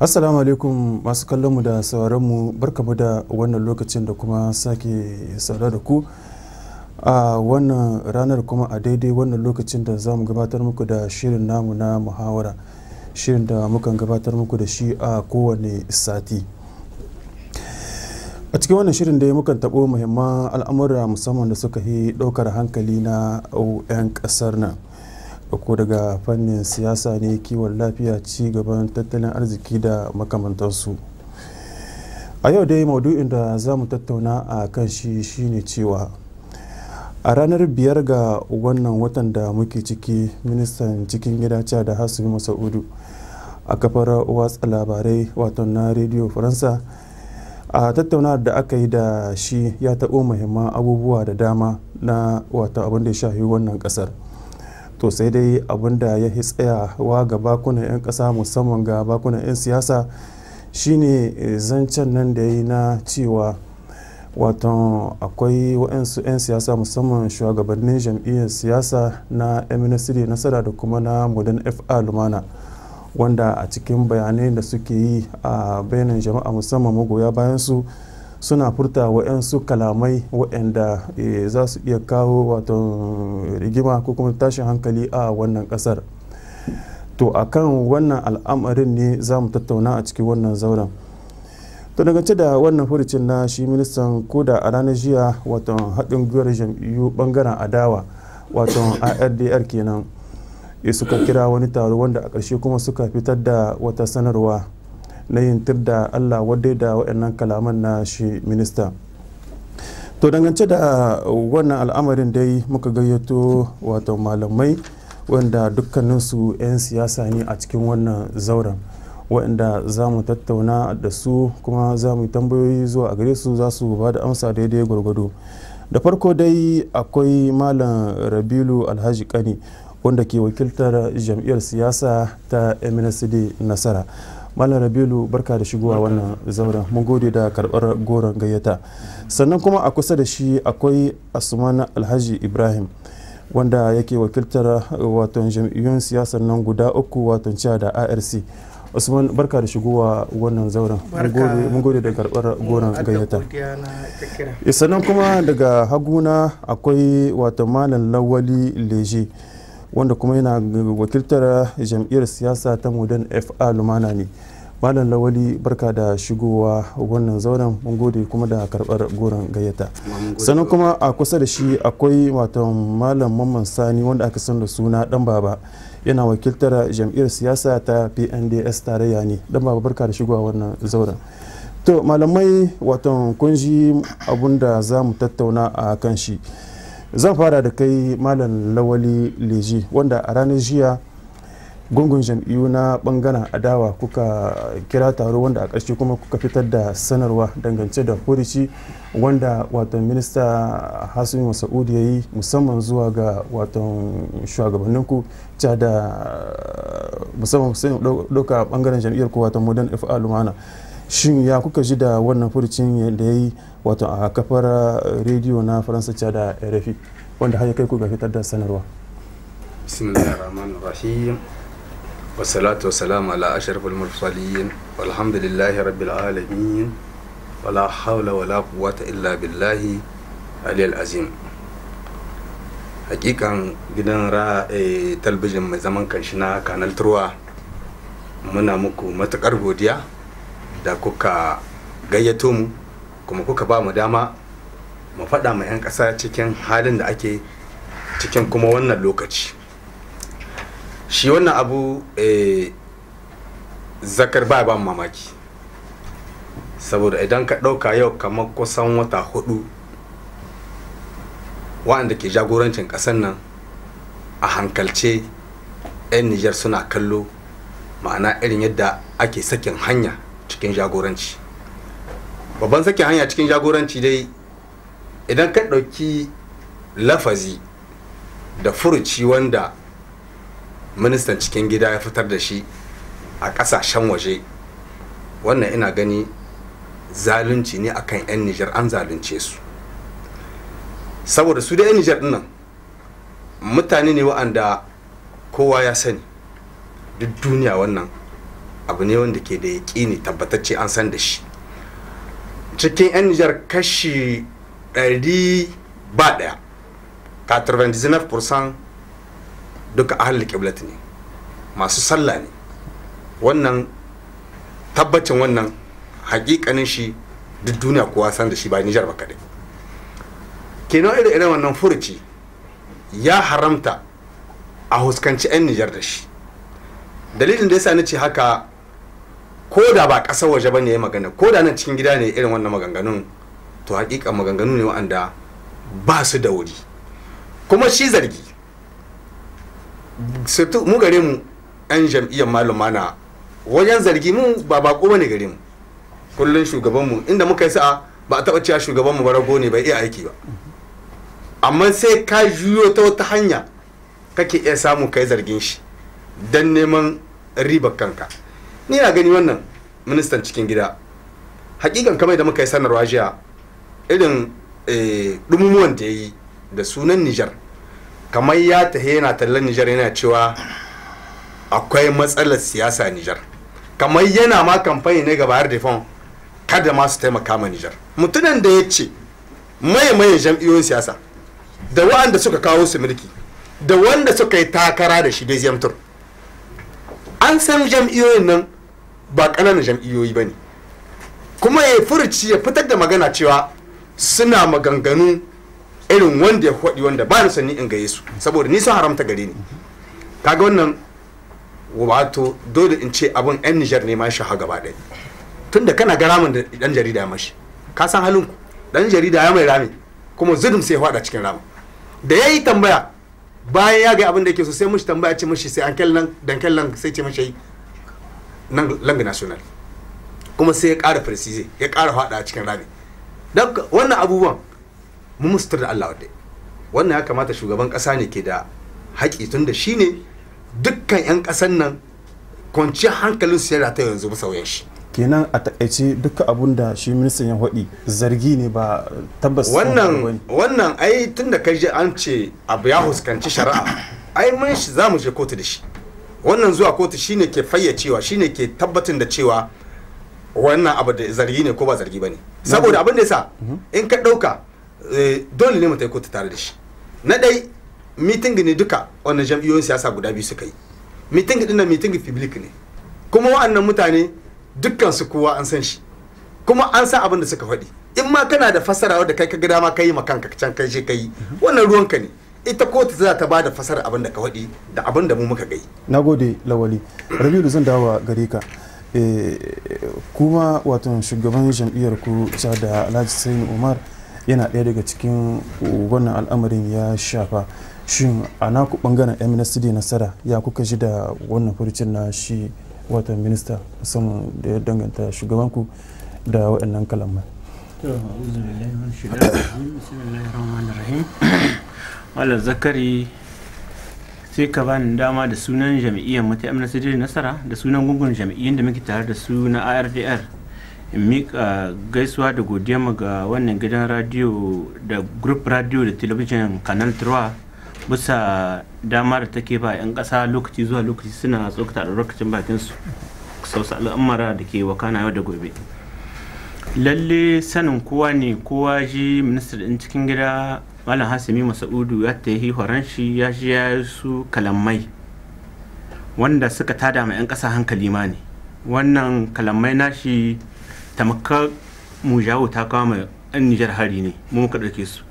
assalamu alaikum masu kallonmu da sauranmu barkamu da wannan lokacin da kuma sake saurara da ku a wannan ranar kuma a daidai wannan lokacin da za mu gabatar muku da shirin namu na muhawara shirin da mukan gabatar muku da shi a kowane sati a cikin wannan shirin da mukan taɓo muhimman al'amura musamman da suka yi ɗaukar hankali na 'yan ƙasar nan ko daga fannin siyasa ne kiwon lafiya ci gaban tattalin arziki da makamantansu a yau dai maudu'in da za mu tattauna a kan shi shine cewa a ranar biyar ga wannan watan da muke ciki ministan cikin gida da hasumi masaudu a kafar watsa labarai wato na rediyo faransa a tattaunawar da aka yi da shi ya taɓo muhimman abubuwa da dama na wato abin da ya shafi wannan ƙasar to sai dai abin da ya tsayawa ga bakunan 'yan ƙasa musamman ga bakunan 'yan siyasa shine zancen nan da ya yi na cewa wato akwai waɗansu 'yan siyasa musamman shugabannin jam'iyyar siyasa na mnsd nasara da kuma na modern fa lumana wanda a cikin bayanai da suke yi a bayanan jama'a musamman magoya bayan su suna furta waɗansu kalamai waɗanda za su iya kawo wato rigima ko kuma tashin hankali a wannan ƙasar to akan wannan al'amarin ne za mu tattauna a cikin wannan zauren to dangance da wannan furucin na shi ministan koda a ranar jiya wato haɗin gwiwar jam'iyyu bangaren adawa wato ardr kenan suka kira wani taro wanda a ƙarshe kuma suka fitar da wata sanarwa na yin tir da allah wadda da waɗannan kalaman na shi minista to dangance da wannan al'amarin dai muka gayyato wato malamai wanda dukkaninsu 'yan siyasa ne a cikin wannan zauren waɗanda za mu tattauna da su kuma za mu yi tambayoyi zuwa a gare su za su ba da amsa daidai gwargwado da farko dai akwai malam rabilu alhaji kani wanda ke wakiltar jam'iyyar siyasa ta mnsd nasara malam rabilu barka da shigowa wannan zauren mun gode da karbar goron gayyata sannan kuma a kusa da shi akwai asuman alhaji ibrahim wanda yake wakiltar wato jam'iyyun siyasar nan guda uku wato ciya da arc usman barka da shigowa wannan zauren mun gode da karbar goron gayyata sannan kuma daga haguna akwai wato malam lawali leje wanda kuma yana wakiltar jam'iyyar siyasa ta modern fa lumana ne malam lawali barka da shigowa wannan zauren mun gode kuma da karbar goron gayyata sannan kuma a kusa da shi akwai wato malam mamman sani wanda aka san da suna dan baba yana wakiltar jam'iyyar siyasa ta pnds tarayya ne dan baba barka da shigowa wannan zauren to malamai wato kun ji abun da za mu tattauna a kan shi zan fara da kai malam lawali leji wanda a ranar jiya gungun jam'iyyu na bangaren adawa kuka kira taro wanda a ƙarshe kuma kuka fitar da sanarwa dangance da furici wanda wato minista hassan masa'udu ya yi musamman zuwa ga wato shugabanninku ca da musamman sai ɗauka bangaren jam'iyyar ku wato modern fa lumana shin ya kuka ji da wannan furucin da ya yi wato a kafar rediyo na faransa ca da rfi wanda har ya kai ku ga fitar da sanarwa bismillahirrahmanirrahim wasalatu wasalamu ala ashrafil mursalin walhamdulillahi rabbil alamin wala hawla wala quwwata illa billahi aliyal azim hakikan gidan ra talbijin mai zaman kanshi na kanal turwa muna muku matukar godiya da kuka gayyato mu kuma kuka ba mu dama mu faɗa ma 'yan ƙasa cikin halin da ake cikin kuma wannan lokaci shi wannan abu zakar ba ban mamaki saboda idan ka ɗauka yau kamar kusan wata hudu waɗanda ke jagorancin ƙasar nan a hankalce 'yan nijar suna kallo ma'ana irin yadda ake sakin hanya cikin jagoranci babban sakin hanya cikin jagoranci dai idan ka ɗauki lafazi da furuci wanda ministan cikin gida ya fitar da shi a ƙasashen waje wannan ina gani zalunci ne akan 'yan nijar an zalunce su saboda su da 'yan nijar nan mutane ne wa'anda kowa ya sani duk duniya wannan abu ne wanda ke da yaƙini tabbatacce an san da shi cikin 'yan nijar kashi 100 ba ɗaya 99% duka ahalin kiblat ne masu sallah ne wannan tabbacin wannan hakikanin shi duk duniya kowa san da shi ba nijar ba kadai kenan irin irin wannan furuci ya haramta a huskanci 'yan nijar da shi dalilin da yasa na ce haka ko da ba ƙasar waje ba ne ya magana ko da nan cikin gida ne irin wannan maganganun to hakika maganganu ne wa'anda ba su da wuri kuma shi zargi mu gare mu 'yan jam'iyyar maluma na wajen zargi mu ba bako ba ne gare mu kullum shugabanmu inda muka yi sa'a ba a taɓa cewa shugabanmu ba rago ne bai iya aiki ba amma sai ka juyo ta wata hanya kake iya samu kai zargin shi don neman ribar kanka ni na gani wannan ministan cikin gida hakikan kamar da muka yi sanarwa jiya irin dumumuwan da ya yi da sunan nijar kamar ya tahe yana tallan nijar yana cewa akwai matsalar siyasa nijar kamar yana ma kamfani ne ga bayar da kada ma su taimaka ma nijar mutumin da ya ce maye maye jam'iyyoyin siyasa da wa'anda suka kawo su mulki da wanda suka yi takara da shi dai tur an san jam'iyyoyin nan ba ƙananan jam'iyyoyi ba ne kuma ya furci ya fitar da magana cewa suna maganganu irin wanda ya faɗi wanda ba ni son ni in gaye su saboda ni sun haramta gare ni kaga wannan wato dole in ce abin yan nijar ne ma shi ha gaba ɗaya tunda kana ga ramin da dan jarida ya mashi ka san halin ku dan jarida ya mai rami kuma zulum sai ya faɗa cikin ramin da ya yi tambaya bayan ya ga abin da yake so sai mushi tambaya ce mushi sai an kyallan dankel lang sai ce mushi nan lang national kuma sai ya ƙara precise ya ƙara faɗa a cikin rami don wannan abubuwan mu mustar da Allah wadda wannan ya kamata shugaban ƙasa ne ke da haƙi tun da shi ne dukkan 'yan ƙasan nan kwanciyar hankalin su yana ta yanzu bisa wayan shi kenan a takaice duka abun da shi ministan ya haɗi zargi ne ba tabbas wannan wannan ai tun da kai an ce abu ya huskanci shari'a ai mun shi za mu je kotu da shi wannan zuwa kotu shine ke fayyacewa shine ke tabbatin da cewa wannan abu da zargi ne ko ba zargi ba ne saboda abin da yasa in ka ɗauka dole ne mu ta kotu tare da shi na ɗai miting ne duka wannan jam'iyyoyin siyasa guda biyu suka yi miting din nan miting public ne kuma wa'annan mutane dukkan su kowa an san shi kuma an san abin da suka faɗi in ma kana da fasara wadda kai ka ga dama kai ma kanka can kai je kai wannan ruwanka ne ita kotu za ta ba da fasara abin da ka faɗi da abin da mu muka gai na gode lawali rabiu zan dawo gare ka kuma wato shugaban jam'iyyar ku da alhaji sainu umar yana ɗaya daga cikin wannan al'amarin ya shafa shin a naku bangaren mnsd nasara ya kuka ji da wannan furucin na shi watan minista musamman da ya danganta shugabanku da waɗannan kalamai Malam Zakari sai ka bani dama da sunan jam'iyyar mu ta MNCD Nasara da sunan gungun jam'iyyun da muke tare da su na ARDR in miƙa gaisuwa da godiya ga wannan gidan radio da group radio da television canal 3 bisa dama da take ba 'yan ƙasa lokaci zuwa lokaci suna tsokata a lokacin bakin su sausa al'amara da ke wakana yau da gobe lalle sanin kowa ne kowa ji minista ɗin cikin gida malam hasimi masaudu ya ta yi horon shi ya ji ya su kalamai wanda suka tada ma 'yan ƙasa hankali ma ne wannan kalamai nashi tamakar mu jawo ta kawo mai 'yan nijar hari ne mu muka ɗauke su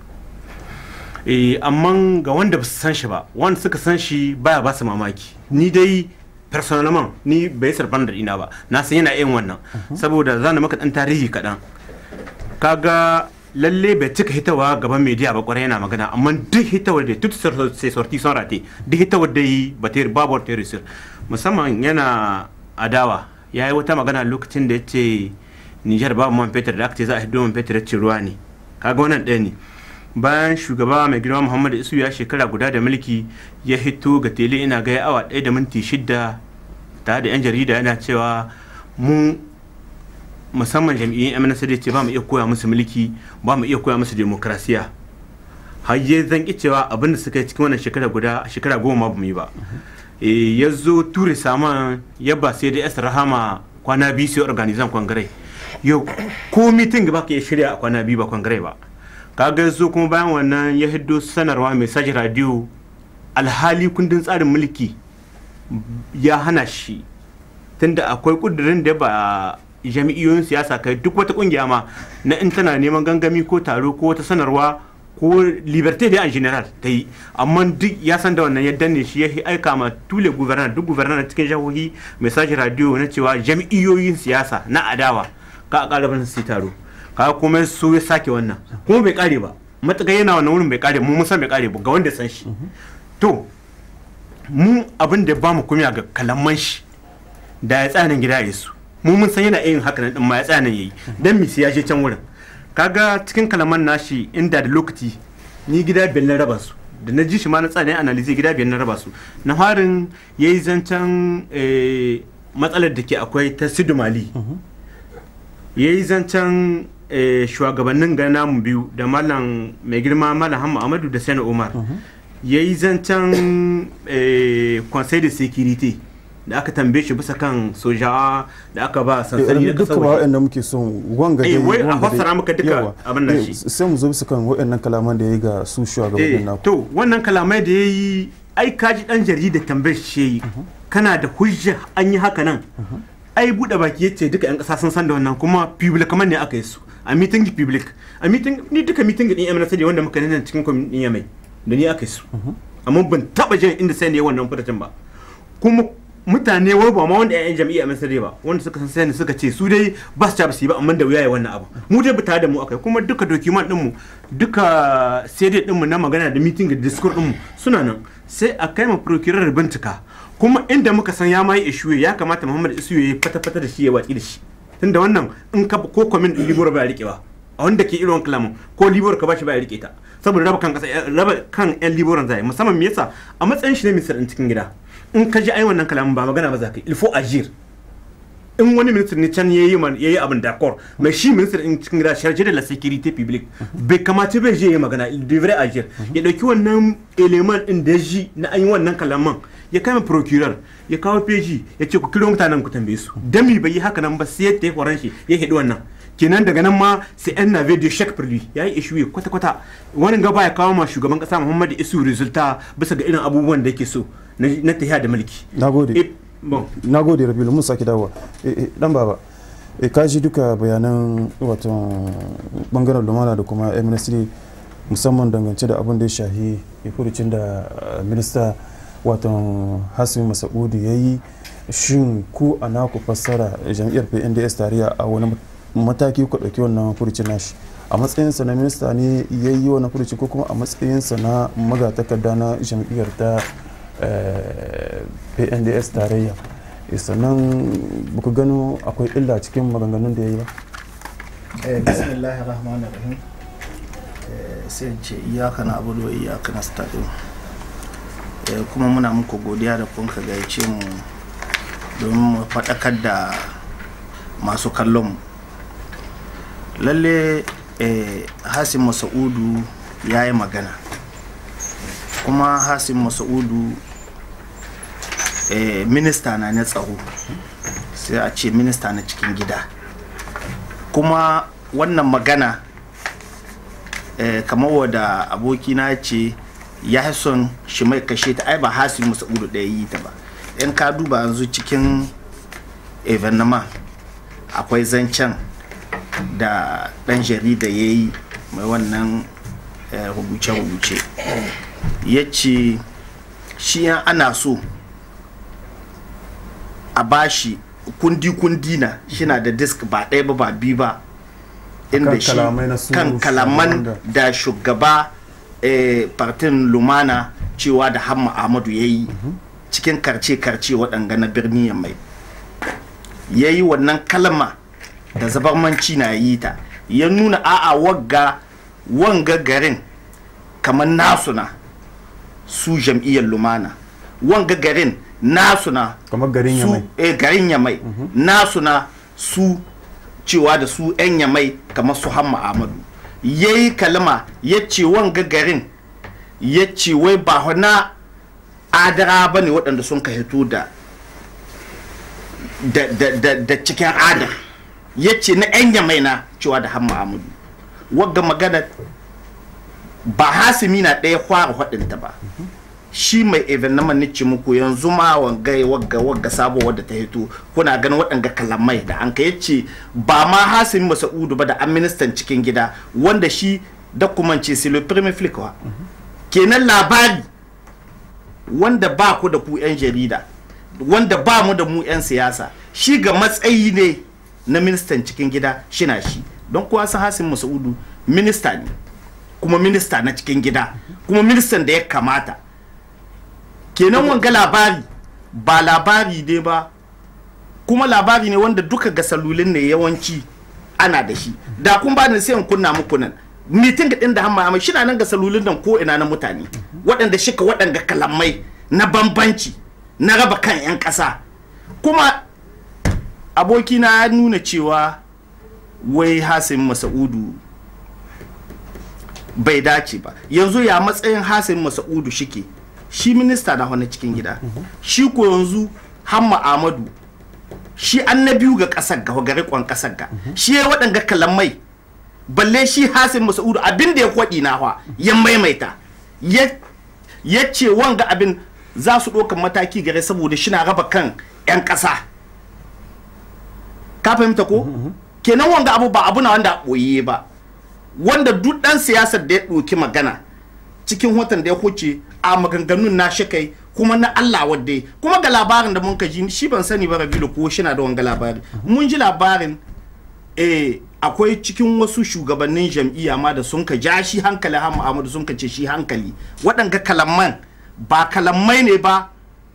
amma ga wanda ba su san shi ba wanda suka san shi baya ba su mamaki ni dai personalman ni bai sarfan da ina ba na san yana yin wannan saboda zana maka dan tarihi kaɗan kaga lalle bai cika hitawa gaban media ba kwarai yana magana amma duk hitawar da tut sai sorti son rate duk hitawar da yi ba ta babu ta risir musamman yana adawa ya yi wata magana lokacin da ya ce nijar babu man fetur da aka ce za a hido man fetur ya ce ruwa ne kaga wannan ɗaya ne bayan shugaba mai girma muhammadu isu ya shekara guda da mulki ya hito ga tele ina gaya awa ɗaya da minti shida tare da 'yan jarida yana cewa mu musamman jam'iyyun MNSD ce ba mu iya koya musu mulki ba mu iya koya musu demokrasiya har yi zan ki cewa abin da suka yi cikin wannan shekara guda shekara goma ba mu yi ba eh, ya zo ture saman ya ba sai da yasa rahama kwana biyu sai organizan kwangare yau ko mitin ba ka iya shirya a kwana biyu ba kwangare ba kaga zo kuma bayan wannan ya hiddo sanarwa mai saji radio alhali kundin tsarin mulki ya hana shi tunda akwai kudirin da ba jami'iyoyin siyasa kai duk wata kungiya ma na in tana neman gangami ko taro ko wata sanarwa ko liberté da en general ta yi amma duk ya san da wannan ya danne shi ya aika ma tule gubernar duk gubernar cikin jihohi mai sashi radio na cewa jami'iyoyin siyasa na adawa ka a ƙara su taro ka kuma so ya sake wannan kuma bai kare ba matakai yana wannan wurin bai kare mu mun san bai kare ba ga wanda san shi to mu abin da ba mu kumiya ga kalaman shi da ya tsaya gida ya su mu mun san yana yin haka nan din ma ya tsaya nan yayi dan mi ya je can wurin kaga cikin kalaman nashi inda da lokaci ni gida biyar na raba su da na ji shi ma na tsaya ne analize gida biyar na raba su na harin yayi zancen eh, matsalar da ke akwai ta sidu mali yayi zancen eh, shugabannin ga namu biyu da malam mai girma malam hamma amadu da sani umar ya yi zancen eh, conseil de sécurité da aka tambaye shi bisa kan sojawa da aka ba sansani da duka kasar ba waje waɗanda muke son wanga Eh, dai wai a wanga dai- fassara maka duka yawa. abin nan Eh, shi. sai mu zo bisa kan waɗannan kalaman da ya yi ga su Eh, shugabannin naku to wannan kalamai da ya yi ai kaji dan jarida tambayar shi ya yi kana da hujja an yi haka nan ai buɗe baki ya ce duka 'yan ƙasa sun san da wannan kuma public kamar ne aka yi su a meeting public a meeting ni duka meeting din MNS da wanda muka nuna cikin kwamitin ɗin yamai da ni aka yi su amma ban taɓa jin inda sai ne wannan furtacin ba kuma mutane wai ba ma wanda 'ya'yan jam'iyyar MNS ba wanda suka san sai suka ce su dai ba su ci ba su yi ba amma da wuya ya wannan abu mu dai ba tare da mu akai kuma duka document din mu duka CD din mu na magana da meeting da discourse din mu suna nan sai a kai ma procurer bincika kuma inda muka san ya mai ishuye ya kamata Muhammad Isu ya fata fata da shi ya watsi da shi tunda wannan in ka ko comment din libor ba ya rike ba a wanda ke irin kalamun ko libor ka bashi ba ya rike ta saboda raba kan kasa raba kan yan liboran zai musamman me yasa a matsayin shi ne ministan din cikin gida in ka ji ai wannan kalamun ba magana ba za ka yi il faut agir in wani ministan ne can yayi man yayi abin d'accord mais shi ministan din cikin gida chargé de la sécurité publique bai kamata bai je yayi magana il devrait agir ya dauki wannan element din da ji na an yi wannan kalaman ya kai ma procureur ya kawo peji ya ce ku kiro mutanen ku tambaye su dami bai yi haka nan ba sai ya horon shi ya hidi wannan kenan daga nan ma sai yan nave de shek pour lui ya yi ishuye kwata kwata wani gaba ya kawo ma shugaban kasa muhammadu isu resulta bisa ga irin abubuwan da yake so na na tafiya da mulki na gode Eh, bon na gode rabilu mun sake dawowa Eh, eh, dan baba eh, ka ji duka bayanan wato bangaren lumana da kuma ministry musamman dangance da abin da ya shahi ya furucin da eh, minista wato hasimi masaudu ya yi shin ku a naku fassara jam'iyyar pnds tarayya a wani mataki ku ɗauki wannan furucin nashi a matsayinsa na minista ne ya yi wannan furuci ko kuma a matsayinsa na magatakarda na jam'iyyar ta eh, pnds tarayya Eh, sannan buku gano akwai illa cikin maganganun da ya yi ba Eh, bismillahir rahmanir rahim Eh, sai in ce iyaka na abudu wa iyaka na stadium kuma muna muku godiya da kun ka gayyace mu domin mu faɗakar da masu kallon mu lalle eh, hasim masa'udu ya yi magana kuma hasim masa'udu eh, minista na na tsaro sai a ce minista na cikin gida kuma wannan magana eh, kamar wadda abokina ce ya fi son shi mai kashe ta ai ba hasi musa'udu ɗaya yi ta ba in ka duba yanzu cikin evenement akwai zancen da ɗan jarida ya yi mai wannan eh, rubuce-rubuce ya ce shi yan ana so a bashi kundi-kundi na shi na da disk ba ɗaya ba ba biyu ba inda Kan shi kalamai na su kan shugaban kalaman da- da shugaba eh, partin lumana cewa da hamma ahmadu ya yi cikin karce-karce waɗanga na birni ya mai ya yi wannan kalma da zabarmanci na yi ta ya nuna a'a wagga wanga garin kamar nasu na su jam'iyyar lumana wanga garin nasu na kamar garin su yamai eh, garin yamai nasu na su cewa da su 'yan yamai kamar su hamma amadu ya yi kalma ya ce wanga garin ya ce wai ba na adara ba ne waɗanda sun ka hito da da, da, da, da cikin adar ya ce na 'yan yamai na cewa da hamma amadu wagga magana ba hasimi na ɗaya fara faɗinta ba shi mai evenement ni ce muku yanzu ma wangai wagga wagga sabo wadda ta hito kuna ganin waɗanga kalamai da an ka yace ba ma hasimi masa'udu ba da an ministan cikin gida wanda shi dokumance c'est le premier flic wa kenan labari wanda ba ku da ku 'yan jarida wanda ba mu da mu 'yan siyasa shi ga matsayi ne na ministan cikin gida shina shi don kuwa san hasim masaudu minista ne kuma minista na cikin gida kuma ministan da ya kamata kenan wanga labari ba labari ne ba kuma labari ne wanda duka ga salulin ne yawanci ana da shi da kun ba ni sai in kunna muku nan mitin din da hamma amma shi na nan ga salulin nan ko ina na mutane waɗanda shika waɗanda kalamai na bambanci na raba kan 'yan ƙasa kuma abokina ya nuna cewa wai hasim masa'udu bai dace ba yanzu ya matsayin hasim masa'udu shike shi minista na wani cikin gida shi ko yanzu hamma amadu shi an na biyu ga ƙasar ga ga riƙon ƙasar ga shi ya waɗanga kalamai balle shi hasim masa'udu abin da ya kwaɗi na wa ya maimaita ya ce wanga abin za su ɗaukan mataki gare saboda shi na raba kan 'yan ƙasa ka fahimta ko kenan wanga abu ba abu na wanda a ɓoye ba wanda duk ɗan siyasar da ya ɗauki magana cikin watan da ya huce a maganganun na shi kai kuma na Allah wadda kuma ga labarin da mun ka ji shi ban sani ba rabilu ko shi na da wanga labari mun ji labarin eh akwai cikin wasu shugabannin jam'iyya ma da sun ka ja shi hankali ha Muhammadu sun ka ce shi hankali waɗanga kalamman ba kalamai ne ba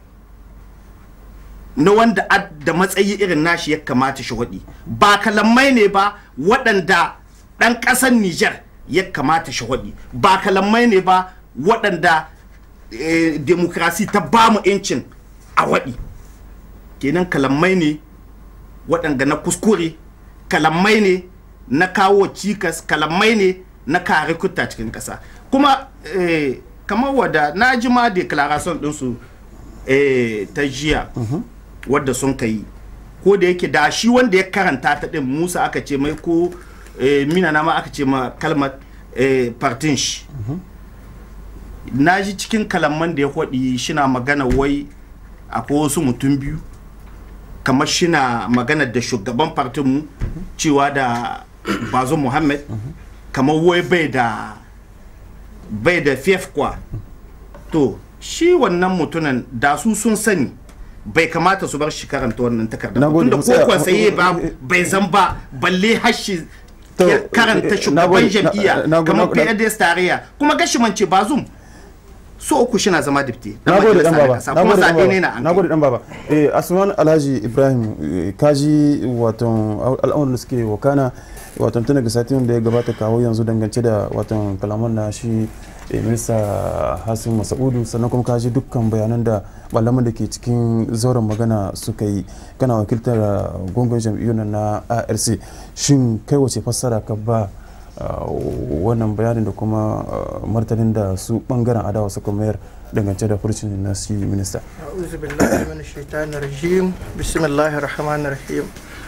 na wanda da matsayi irin nashi ya kamata shi waɗi ba kalamai ne ba waɗanda ɗan ƙasar Nijar ya kamata shi waɗi ba kalamai ne ba waɗanda eh, demokrasi ta ba mu 'yancin a waɗi kenan kalamai ne waɗanda na kuskure kalamai ne na kawo cikas kalamai ne na kare kutta cikin ƙasa kuma eh, kamar wadda na ji ma declaration ɗinsu eh, ta jiya wadda sun ka yi ko da yake da shi wanda ya karanta ta ɗin musa aka ce mai ko eh, mina na ma aka ce ma kalmar eh, partin shi na ji cikin kalamman da ya kwaɗi shina magana wai akwai wasu mutum biyu kamar shina magana da shugaban partinmu cewa da bazo muhammad kamar wai bai da bai da fef kwa to shi wannan mutunan da su sun sani bai kamata su bar shi karanta wannan takardar Na gode, tunda mu tsaya- ko saye ba bai zan ba balle hashi To, ya karanta eh, na shugaban gode, na- jam'iyya na- kamar na- na- PDS tarayya kuma gashi mance bazum so uku shi na zama dipte na gode dan baba kasa na kuma gode dan zaɓe ne na baba an na gode dan baba eh asman alhaji ibrahim eh, kaji waton al'amuran da suke wakana waton tun daga satin da ya gabata kawo yanzu dangance da waton kalaman na shi eh, minista hasim masaudu sannan kuma kaji dukkan bayanan da malaman da ke cikin zauren magana suka yi kana wakiltar eh, gungun jam'iyyun nan na arc shin kai wace fassara ka ba Uh, wannan bayanin da kuma uh, martanin da su bangaren adawa suka mayar dangance da furcin na shi minista أعوذ بالله من الشيطان الرجيم بسم الله الرحمن الرحيم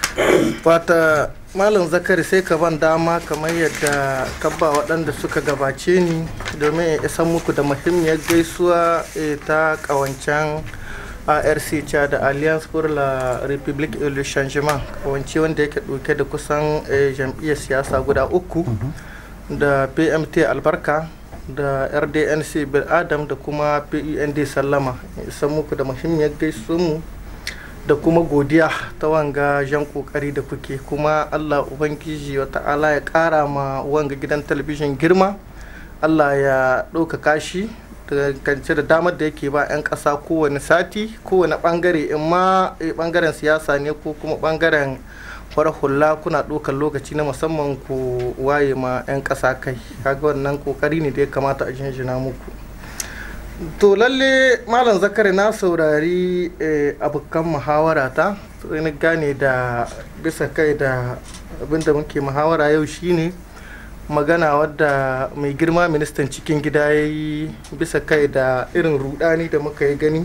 fata malam zakari sai ka ban dama kamar yadda ka ba waɗanda suka gabace ni domin in isan muku da muhimmiyar gaisuwa eh, ta ƙawancen arc cha da alliance pour la république et le changement kawance wanda yake ɗauke da kusan eh, jam'iyyar siyasa guda uku da pmt albarka da rdnc bil adam da kuma pund sallama isan muku da muhimmiyar gaisuwanmu da kuma godiya ta wanga jan kokari da kuke kuma allah ubangiji wa ta'ala ya kara ma wanga gidan talabijin girma allah ya ɗaukaka shi kance da damar da yake ba 'yan ƙasa kowane sati kowane ɓangare in ma eh, ɓangaren siyasa ne ko kuma ɓangaren farar hula kuna ɗaukar lokaci na musamman ku waye ma 'yan ƙasa kai kaga wannan kokari ne da ya kamata a jinjina muku to lalle malam zakari na saurari eh, abokan muhawara ta sai na gane da bisa kai da abinda muke muhawara yau shine magana wadda mai girma ministan cikin gida ya yi bisa kai da irin rudani da muka yi gani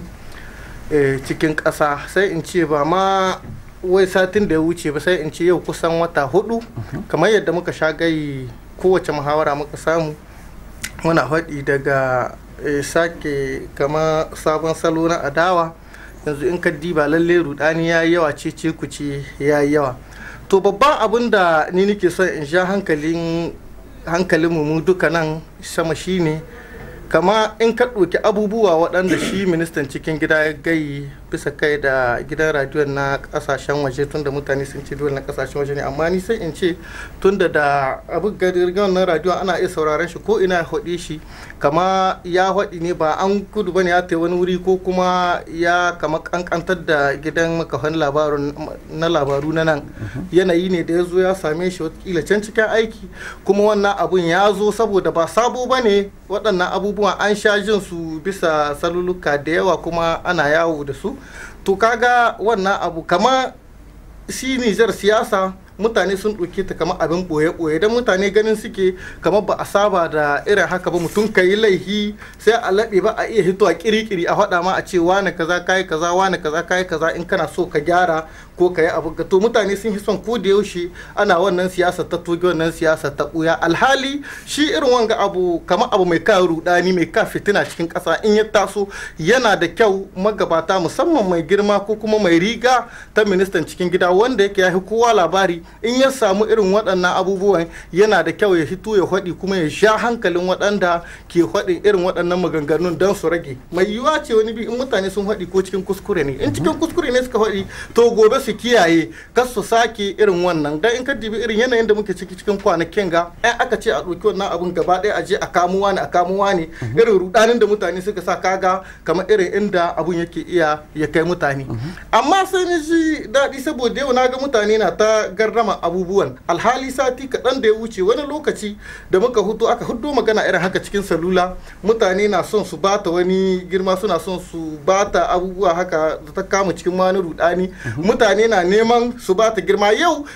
eh, cikin ƙasa sai in ce ba ma wai satin da ya wuce ba sai in ce yau kusan wata hudu kamar yadda muka sha gai kowace muhawara muka samu muna faɗi daga eh, sake kama sabon salo na adawa yanzu in ka diba lalle rudani ya yi yawa ce ce ku ce ya yi yawa to babban abin da ni nake son in sha hankalin hankalinmu mu duka nan sama shine kama in ka ɗauki abubuwa waɗanda shi ministan cikin gida ya gayi bisa kai da gidan radiyon na ƙasashen waje tunda mutane sun ce dole na ƙasashen waje ne amma ni sai in ce tunda da abu gidan na radiyon ana iya sauraron shi ko ina ya haɗe shi kama ya haɗi ne ba an gudu bane ya ta wani wuri ko kuma ya kama kankantar da gidan makafan labaru na labaru na nan yanayi ne da ya zo ya same shi watakila can cikin aiki kuma wannan abun ya zo saboda ba sabo ba ne waɗannan abubuwan an sha jin su bisa saluluka da yawa kuma ana yawo da su to kaga wannan abu kama shi nijar siyasa mutane sun ɗauke ta kamar abin ɓoye-ɓoye don mutane ganin suke kamar ba a saba da irin haka ba mutum ka yi laihi sai a laɓe ba a iya hito a kirikiri a faɗa ma a ce wane kaza kayi kaza wane kaza kayi kaza in kana so ka gyara ko ka yi abu ga to mutane sun fi son ko da yaushe ana wannan siyasa ta toge wannan siyasa ta ɓuya alhali shi irin wanga abu kamar abu mai ka rudani mai ka fitina cikin ƙasa in ya taso yana da kyau magabata musamman mai girma ko kuma mai riga ta ministan cikin gida wanda yake ya fi kowa labari in ya samu irin waɗannan abubuwan yana da kyau ya hito ya faɗi kuma ya sha hankalin waɗanda ke faɗin irin waɗannan maganganun don su rage mai yiwuwa ce wani bi in mutane sun faɗi ko cikin kuskure ne in cikin kuskure ne suka faɗi to gobe su kiyaye kas su sake irin wannan dan in ka dibi irin yanayin da muke ciki cikin kwanakin ga ai aka ce a ɗauki wannan abun gaba ɗaya a je a kamuwa ne a kamuwa ne irin rudanin da mutane suka sa kaga kamar irin inda abun yake iya ya kai mutane amma sai ni ji daɗi saboda yau na ga mutane na ta garrama abubuwan alhali sati kaɗan da ya wuce wani lokaci da muka hudu aka hudu magana irin haka cikin salula mutane na son su bata wani girma suna son su bata abubuwa haka da ta kama cikin wani rudani mutane na neman su bata girma yau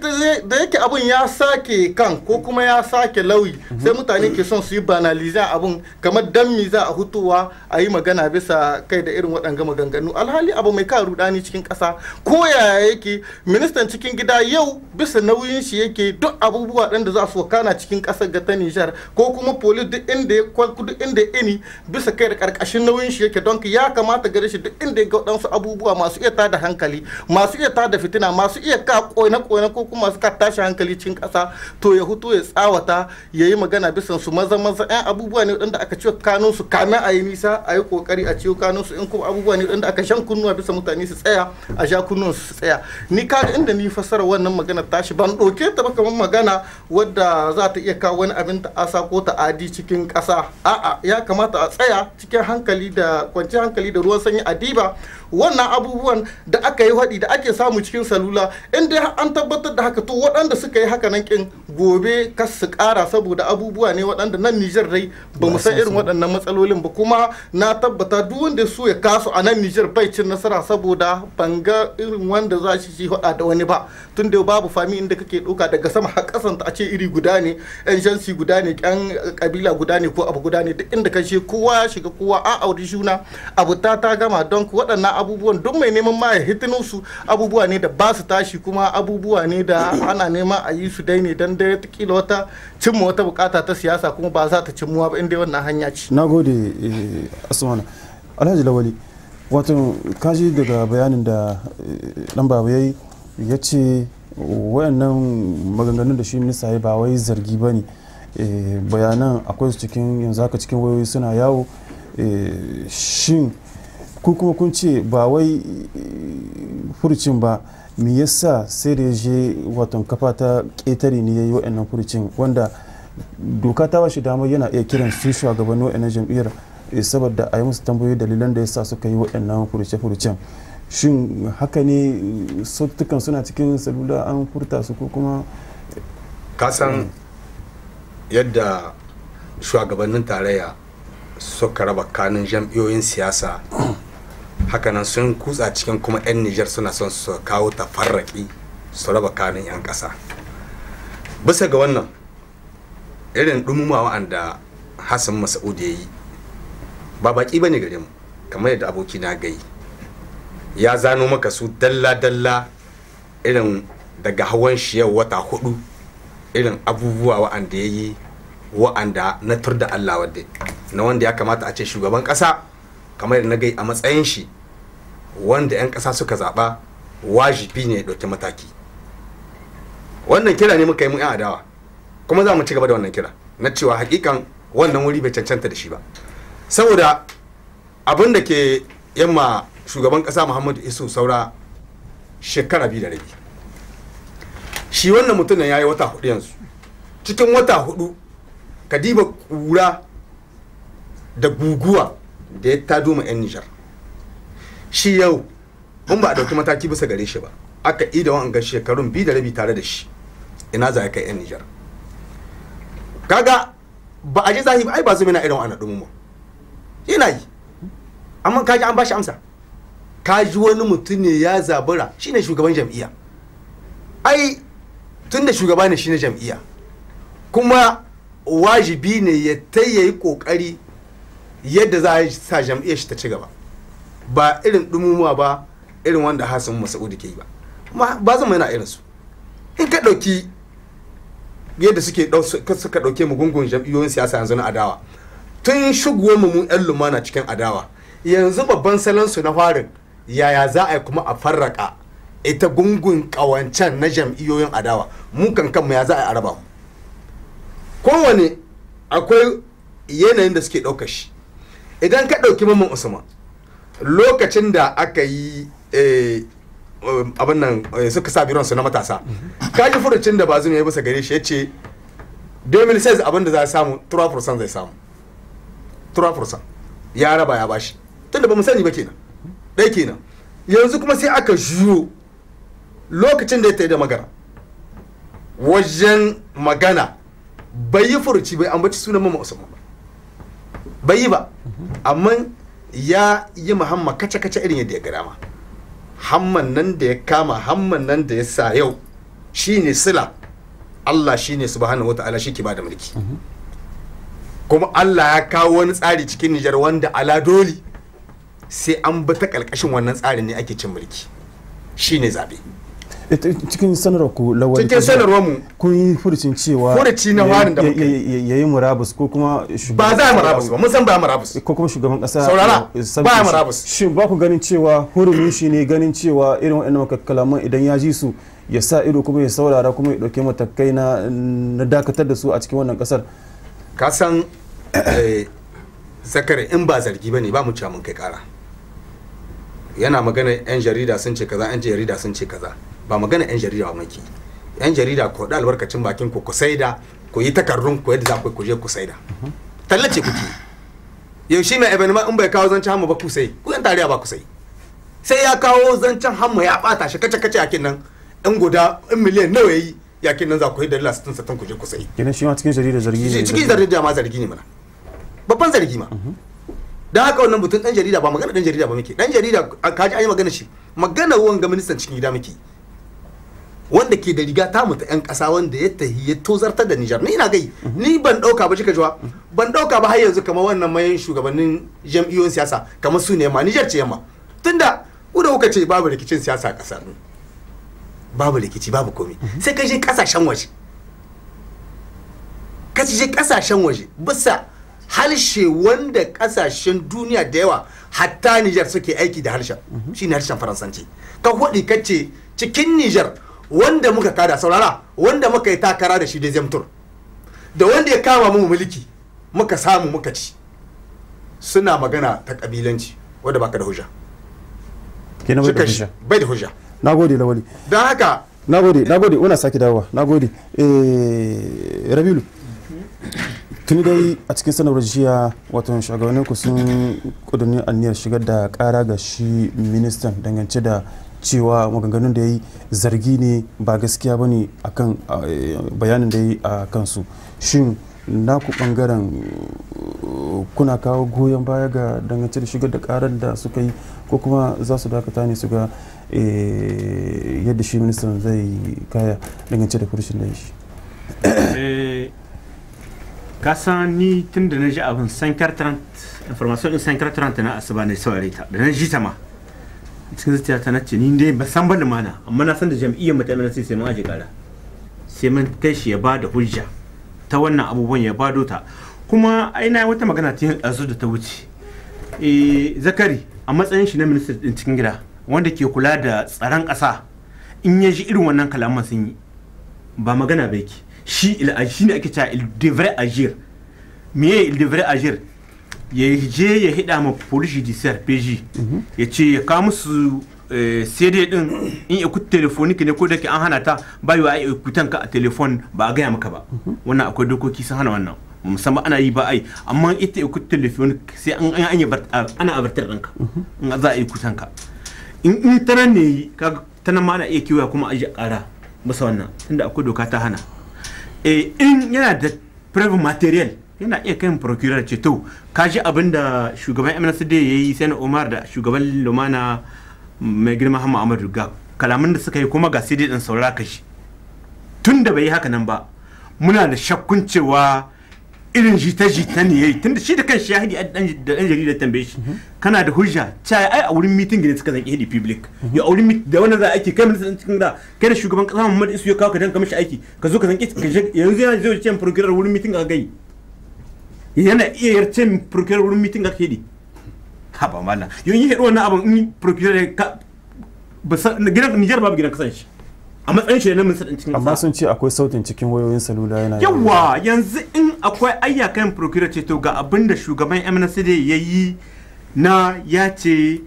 da yake abun ya sake kan ko kuma ya sake lauyi sai mutane ke son su yi banaliza abun kamar dan mi za a hutuwa a yi magana bisa kai da irin waɗanga maganganu alhali abu mai ka rudani cikin ƙasa ko yaya yake ministan cikin gida yau bisa nauyin shi yake duk abubuwa ɗin da za su wakana cikin ƙasar ga ta Nijar ko kuma polis duk inda ya kwalku duk inda ya ini bisa kai da ƙarƙashin nauyin shi yake don ya kamata gare shi duk inda ya ga waɗansu abubuwa masu iya tada hankali masu iya tada fitina masu iya ka ƙone ƙone ko kuma masu ka tashi hankali cikin ƙasa to ya huto ya tsawata ya yi magana bisa su maza maza ɗan abubuwa ne waɗanda aka ciwo kanun su kamin a yi nisa a yi ƙoƙari a ciwo kanun su in kuma abubuwa ne waɗanda aka shan kunnuwa bisa mutane su tsaya a sha kunnuwan su tsaya ni kaga inda ni fassara wannan magana tashi ban ɗauke ta ba kamar magana wadda za ta iya kawo wani abin ta asa ko ta adi cikin ƙasa a'a ya kamata a tsaya cikin hankali da kwanciyar hankali da ruwan sanyi a diba wannan abubuwan da aka yi haɗi da ake samu cikin salula in dai an tabbatar da haka to waɗanda suka yi haka nan kin gobe kas su ƙara saboda abubuwa ne waɗanda nan Nijar dai ba mu san irin waɗannan matsalolin ba kuma na tabbata duk wanda so ya kasu a nan Nijar bai cin nasara saboda ban ga irin wanda za shi haɗa da wani ba tun da babu fami inda kake ɗauka daga sama har ƙasan a ce iri guda ne yan jansi guda ne yan kabila guda ne ko abu guda ne duk inda ka je kowa ya shiga kowa a auri juna abu ta ta gama don waɗannan abubuwan duk mai neman ma ya hitinin su abubuwa ne da ba su tashi kuma abubuwa ne da ana neman a yi su dai ne don dai kila wata cimma wata bukata ta siyasa kuma ba za ta cimmuwa ba inda wannan hanya ce na gode asmana alhaji lawali wato kaji daga bayanin da dan baba ya yi ya ce wayannan maganganun da shi minista ya ba wai zargi ba ne bayanan akwai su cikin yanzu haka cikin wayoyi suna yawo shin ku kuma kun ce ba wai furucin ba me yasa sai da je watan kafa ta ƙetare ne ya yi wa'annan furucin wanda doka ta ba shi damar yana iya kiran su shugabannin wa'annan jam'iyyar saboda a yi musu tambayoyi dalilan da yasa suka yi wa'annan furuce-furucen shin haka ne sautukan suna cikin salula an furta su ko kuma kasan yadda shugabannin tarayya suka raba kanin jam'iyyoyin siyasa hakanan sun kutsa cikin kuma 'yan nijar suna son su kawo tafarraki su raba kanin 'yan ƙasa bisa ga wannan irin dumuma wa'anda hassan masa'ud ya yi ba baki ba ne gare mu kamar yadda aboki na gai ya zano maka su dalla-dalla irin daga hawan shi yau wata hudu irin abubuwa wa'anda ya yi wa'anda na tur da allah wadda na wanda ya kamata a ce shugaban kasa kamar yadda na gai a matsayin shi wanda 'yan kasa suka zaba wajibi ne ya ɗauki mataki wannan kira ne muka yi mu 'yan adawa kuma za mu ci gaba da wannan kira na cewa hakikan wannan wuri bai cancanta da shi ba saboda abin da ke yamma shugaban kasa muhammadu isu saura shekara biyu da rabi shi wannan mutum ya yi wata hudu yanzu cikin wata hudu kadiba kura da guguwa da ya tado ma 'yan nijar shi yau in ba a dauki mataki bisa gare shi ba aka ida wa'anga shekarun biyu da rabi tare da shi ina za a kai 'yan nijar kaga ba a ji zahi ba ai ba zai na irin wa'annan ɗumu yana yi amma kaji an bashi amsa kaji wani mutum ne ya zabura shine shugaban jam'iyya ai tun da shugaba ne shine jam'iyya kuma wajibi ne ya tayyayi kokari yadda za a sa jam'iyyar shi ta ci gaba ba irin dumumuwa ba irin wanda hasan masa'udu ke yi ba ba zama yana irin su in ka ɗauki yadda suke suka ɗauke mu gungun jam'iyyoyin siyasa yanzu na adawa tun shigowar mu yan lumana cikin adawa yanzu babban salon su na farin yaya za a yi kuma a farraka ita gungun kawancan na jam'iyyoyin adawa mu kan kanmu ya za a yi araba mu kowane akwai yanayin da suke ɗauka shi idan ka ɗauki mamman usman lokacin da aka yi abin nan suka sa biron su na matasa kaji furucin da bazum ya yi bisa gare shi ya ce 2006 abin da za a samu 3% zai samu 3% ya raba ya bashi tunda ba mu sani ba kenan ɗaya kenan yanzu kuma sai aka juyo lokacin da ya tayi da magana wajen magana bai yi furuci bai ambaci sunan mama usman ba bai yi ba amma ya yi muhammad kace-kace irin yadda ya ga dama hamman nan da ya kama hamman nan da ya sa yau shine sila Allah shine subhanahu wata'ala shi ke ba da mulki kuma Allah ya kawo wani tsari cikin Nijar wanda ala doli sai an bi ta kalkashin wannan tsarin ne ake cin mulki shine zabe cikin sanarwar ku lawal cikin sanarwar mu kun yi furucin cewa Furuci na warin da muka ya yi murabus ko kuma ba za a murabus ba mun san ba a murabus ko kuma shugaban kasa Saurara, ya sauke ba ya shi. murabus. shin ba ku ganin cewa hurumin shi ne ganin cewa irin waɗannan kalaman idan ya ji su ya sa ido kuma ya saurara kuma ya ɗauki matakai na na dakatar da su a cikin wannan kasar ka san eh, zakare in ba zargi ba ne ba mu cewa mun kai kara yana magana yan jarida sun ce kaza yan jarida sun ce kaza ba magana yan jarida ba maki yan jarida ku da albarkacin bakin ku ku saida ku yi takardun ku yadda za ku yi ku je ku saida tallace kuke yau shi mai ebani ma in bai kawo zancen hamma ba ku sai ku yan tarayya ba ku sai sai ya kawo zancen hamma ya bata shi kace kace yakin nan in guda in miliyan nawa yayi yakin nan za ku yi dalila 60 60 ku je ku sai kenan shi ma cikin jarida zargi ne cikin jarida ma zargi ne mana babban zargi ma don haka wannan mutum dan jarida ba magana dan jarida ba muke dan jarida a kaji an yi magana shi magana wanga ministan cikin gida muke wanda ke da riga ta mutu yan kasa wanda ya tahi ya tozartar da Nijar ni ina gai ni ban dauka ba kika jiwa ban dauka ba har yanzu kamar wannan mayan shugabannin jam'iyyoyin siyasa kamar su ne ma Nijar ce yamma tunda ku da kuka ce babu rikicin siyasa a kasar babu rikici babu komai sai ka je kasashen waje ka je kasashen waje bisa harshe wanda kasashen duniya da yawa hatta Nijar suke aiki da harshen shine harshen faransanci ka hudi kace cikin Nijar wanda muka kada saurara wanda muka yi takara da shi da zemtur da wanda ya kama mu mulki muka samu muka ci suna magana ta kabilanci wanda baka da hujja kenan bai da Suka shi- hujja bai da hujja nagode lawali don haka nagode nagode una sake dawowa nagode eh rabilu tuni dai a cikin sanarwar jiya wato shugabannin ku sun kudurin aniyar shigar da kara ga shi ministan dangance da cewa maganganun da ya yi zargi ne ba gaskiya ba ne akan eh, bayanin da ya yi a kansu shin naku bangaren uh, kuna kawo goyon baya ga dangance da shigar da karar da suka yi ko kuma za su dakata ne su ga eh, yadda shi ministan zai kaya dangance da furshin da ya shi Eh, ka san ni tun da na ji abin sankar trant information din sankar trant na asuba ne saurare ta da na ji ta ma cikin zuciya ta nace ni dai ba san ba lumana amma na san da jam'iyyar mu ta MNC sai mun aje kara sai mun kai shi ya ba da hujja ta wannan abubuwan ya bado ta kuma aina wata magana ta yanzu da ta wuce eh zakari a matsayin shi na minista din cikin gida wanda ke kula da tsaron ƙasa in ya ji irin wannan kalaman sun yi ba magana ba yake shi il shi ne ake cewa il devrait agir me il devrait agir ya je ya hida ma police judiciaire PJ ya ce ya kawo musu CD din in ikut telefonik ne ko da ke an hana ta ba yi wa ai ikutan ka a telefon ba a gaya maka ba wannan akwai dokoki sun hana wannan musamman ana yi ba ai amma ita ikut telefonik sai an an yi ana abartar ɗinka in za a yi kutan ka in in ta nan ne kaga ta nan ma ana iya kiwaya kuma a ji ƙara masa wannan tunda akwai doka ta hana eh in yana da private material yana iya kai procurer ce to ka ji abin da shugaban MNSD ya yi sai Umar da shugaban Lumana mai girma Hamma Ahmadu ga kalaman da suka yi kuma ga CD din saurara ka shi tun da bai yi haka nan ba muna da shakkun cewa irin jita-jita ne yayi tunda shi da kan shi ya hidi da dan jarida tambaye shi kana da hujja cewa ai a wurin meeting ne suka zanki hidi public ya a wurin da wannan za aiki kai mun cikin da kai da shugaban kasa Muhammad Isu ya kawo ka dan ka mishi aiki ka zo ka zanki yanzu yana zo ce procurer wurin meeting a gai yana iya yarce procurer wurin meeting a hidi ha ba mallan yau yi hidi wannan abun in procurer ka gidan Niger babu gidan kasan shi a matsayin shi na minista cikin amma sun ce akwai sautin cikin wayoyin salula yana yawa yanzu in akwai ayyakan procurator ce to ga abin da shugaban MNCD ya yi na ya ce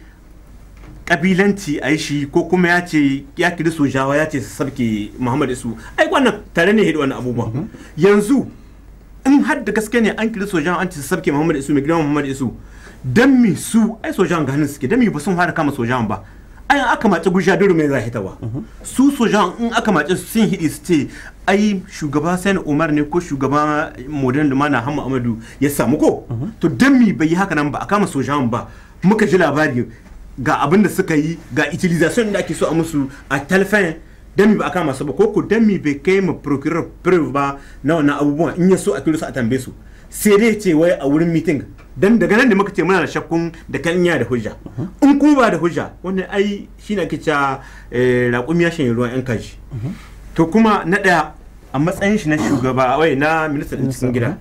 kabilanci a yi shi ko kuma ya ce ya kiri sojawa ya ce su sabke Muhammad Isu ai wannan tare ne wannan abubuwan yanzu in har da gaske ne an kiri sojawa an ce su sabke Muhammad Isu mai gidan Muhammad Isu dan mi su ai sojawan ga hannun suke dan mi ba sun fara kama sojawan ba ayan aka mace gusha duru mai zai hitawa su sojan in aka mace sun hidi su ce ai shugaba sani umar ne ko shugaba modern lumana hamma amadu ya samu ko to dan mi bai yi haka nan ba a kama sojan ba muka ji labari ga abin da suka yi ga utilization da ake so a musu a telefon dan mi ba a kama su ba ko ko dan mi bai kai ma procureur proof ba na wannan abubuwan in ya so a kiro su a tambaye su sai dai ce wai a wurin meeting dan daga nan da muka ce muna da shakkun da kan da hujja in kuma ba da hujja wannan ai shi ne ake cewa raƙumi ya shanye ruwan yan kaji to kuma na ɗaya a matsayin shi na shugaba wai na ministan cikin gida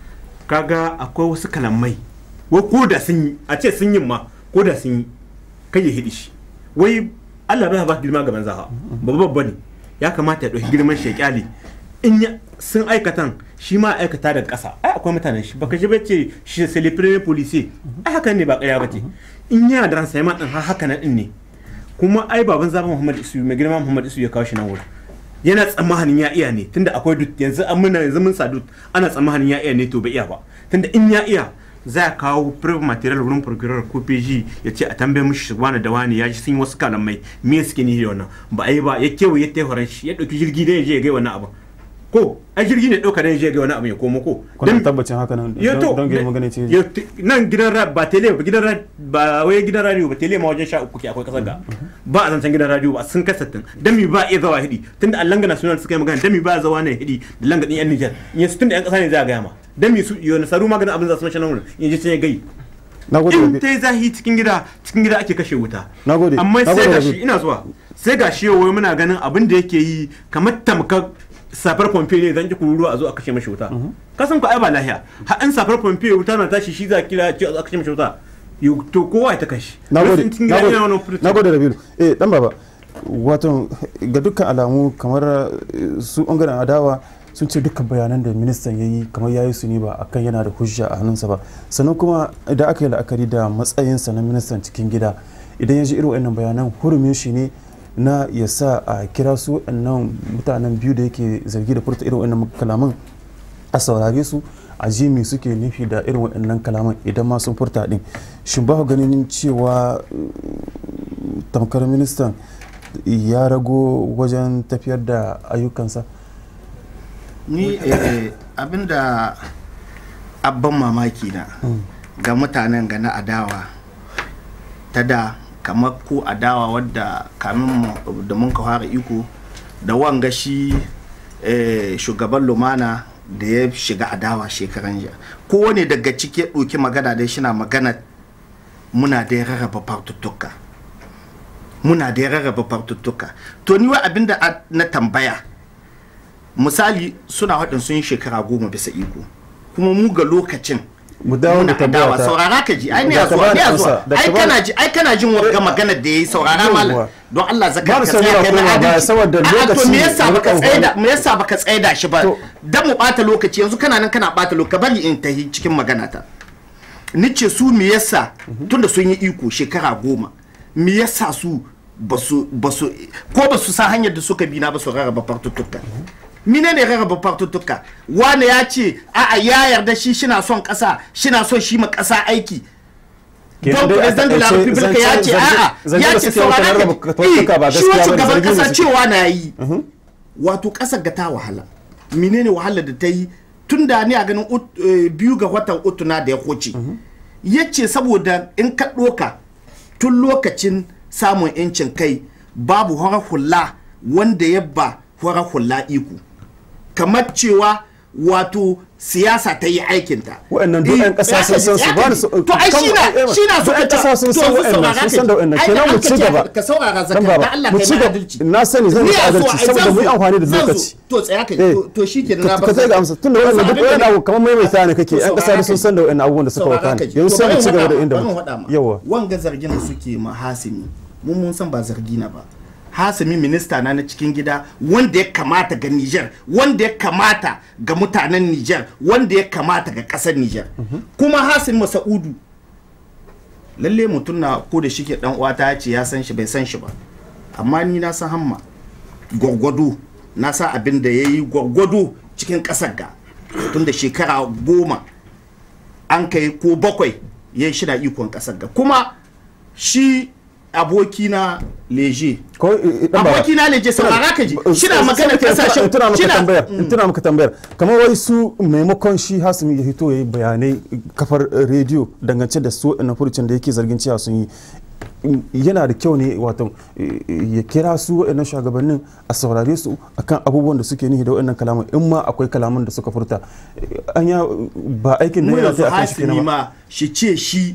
kaga akwai wasu kalamai wai ko da sun yi a ce sun yi ma ko da sun yi kai ya hidi shi wai Allah bai ba girma gaban zaha babba babba ne ya kamata ya ɗauki girman shi ya kyale in sun aikatan shi ma aikata daga ƙasa ai akwai mutanen shi baka ji ba ce shi c'est le premier policier ai hakan ne ba ƙarya ba ce in yana da ransa ma din har haka nan din ne kuma ai baban zaban Muhammad Isu mai girma Muhammad Isu ya kawo shi nan wurin yana tsammanin ya iya ne tunda akwai dut yanzu an muna yanzu mun sadu ana tsammanin ya iya ne to bai iya ba tunda in ya iya za a kawo proof material wurin procureur ko PG ya ce a tambaye mishi wani da wani ya ji sun yi wasu kalamai me suke ni da wannan ba a yi ba ya kewaye ta horon shi ya ɗauki jirgi da ya je ya ga wannan abin ko a jirgi ne ɗauka da je ga wani abu ya komo ko kuna tabbacin haka nan don gina magana ce nan gidan ra ba tele ba gidan ra ba wai gidan radio ba tele ma wajen sha uku ke akwai kasar ga ba a zancen gidan radio ba sun kasattin dan mi ba iya zawa hidi tunda allanga national suka yi magana dan mi ba zawa ne hidi da langa din yan Niger in su tunda yan kasa ne za a gaya ma dan mi su yo na saru maganin abin za su mashi nan wurin in ji sai gai in ta zahi cikin gida cikin gida ake kashe wuta amma sai gashi ina zuwa sai gashi yau muna ganin abin da yake yi kamar tamkar safar pompe ne zan ki kururu a zo a kashe mashi wuta ka san ku ai ba lahiya har an safar pompe wuta na tashi shi za kira ce a zo a kashe mashi wuta to kowa ya ta kashi nagode nagode rabiu eh dan baba wato ga dukkan alamu kamar su bangaren adawa sun ce dukkan bayanan da ministan ya yi kamar ya yi su ne ba akan yana da hujja a hannunsa ba sannan kuma idan aka yi la'akari da matsayinsa na ministan cikin gida idan ya ji irin wannan bayanan hurumin shi ne na ya sa a kira su nan mutanen biyu da yake zargi da furta irin wannan kalaman a saurare su a ji me suke nufi da irin waɗannan kalaman idan ma sun furta din shin ba ganin cewa tamkar ministan ya rago wajen tafiyar da ayyukansa ni abinda abban mamaki na ga mutanen ga na adawa ta da kamar ko adawa wadda kamin da mun ka fara iko da wanga shi shugaban lumana da ya shiga adawa shekaran jiya kowane daga ciki ya ɗauki magana dai shi na magana muna da rarraba fartuttuka muna da rarraba fartuttuka to ni wa abinda a- na tambaya misali suna haɗin sun yi shekara goma bisa iko kuma mu ga lokacin mu dawo da muna tambaya adawa ta saurara ka ji ai ne Da ya ka zuwa bani ne ya amsa, zuwa da ka ai bani- kana ji ai kana jin wagga magana da yayi saurara Yawwa. malam don Allah zakar Babu ka son tsaya yana kai na koma baya adalci saboda A'a, to lokaci me yasa ne baka muka tsaida me yasa baka tsaida shi ba To- dan mu bata lokaci yanzu kana nan kana bata lokaci bari in tahi cikin magana ta nice su me yasa tunda sun yi iko shekara goma me yasa su basu basu ko basu san hanyar da suka bi na ba su rarraba fartuttuka mine ne rarraba fartuttuka wane ya ce a'a ya yarda shi shina son kasa shina son shi ma kasa aiki Kenan don dai a president de la takaice republique ya ce zance- a'a zance ya da ce suke wata saurara rarraba ka fartuttuka ba ji. shi gaskiya wasu ba ne, gaban zargi ne kasa suke. cewa na yi wato kasar ga ta wahala menene wahala da ta yi tun da ni a ganin ut- eh, biyu ga watan utuna da ya huce ya ce saboda in ka ɗoka tun lokacin samun 'yancin kai babu horar hula wanda ya ba horar hula iko kamar cewa wato siyasa ta yi aikinta Wa'annan duk 'yan ƙasa sun san su, ba da su- to ai kan- shi na eh, shi na duk 'yan ƙasa sun san wa'annan, sun san da wa'annan. Kenan mu ci gaba. ka saurara Dan zakar baba, da Allah mu kai ci na gaba. adalci Na sani zan Ni yi a adalci so, ai, saboda zan mu yi so, amfani da zan so. lokaci. to tsaya ka Eh, to shi ke ka ka ga amsa tunda wannan duk wani abu kamar maimaita ne kake yan kasa sun san da wannan abubuwan da suka wakana yanzu sai mu ci gaba da inda mu yawa wanga zargin da suke ma hasimi mun mun san ba zargi na ba hasimi minista na na cikin gida wanda ya kamata ga Niger wanda ya kamata ga mutanen Niger wanda ya kamata ga kasar Niger kuma hasimi Masaudu lalle mutum na ko da shike dan uwata ya ce ya san shi bai san shi ba amma ni na san hamma gwargwado na sa abin da ya yi gwargwado cikin ƙasar ga tun da shekara goma an kai ko bakwai ya yi shina ikon ƙasar ga kuma shi abokina leje ko dan baba abokina leje saurara ka ji shina magana kasashen in tuna maka shina- tambayar in tuna maka tambayar kamar wai su maimakon shi hasimi ya hito yayi bayanai kafar eh, rediyo dangance da su na furucin da yake zargin cewa sun yi in- yana da kyau ne wato eh, ya kira su waɗannan shugabannin a saurare su akan abubuwan da suke nihi da waɗannan kalaman in ma akwai kalaman da suka furta Eh, anya ba aikin da mu yana yanzu ta akan shi hasimi kenan ba ma shi ce shi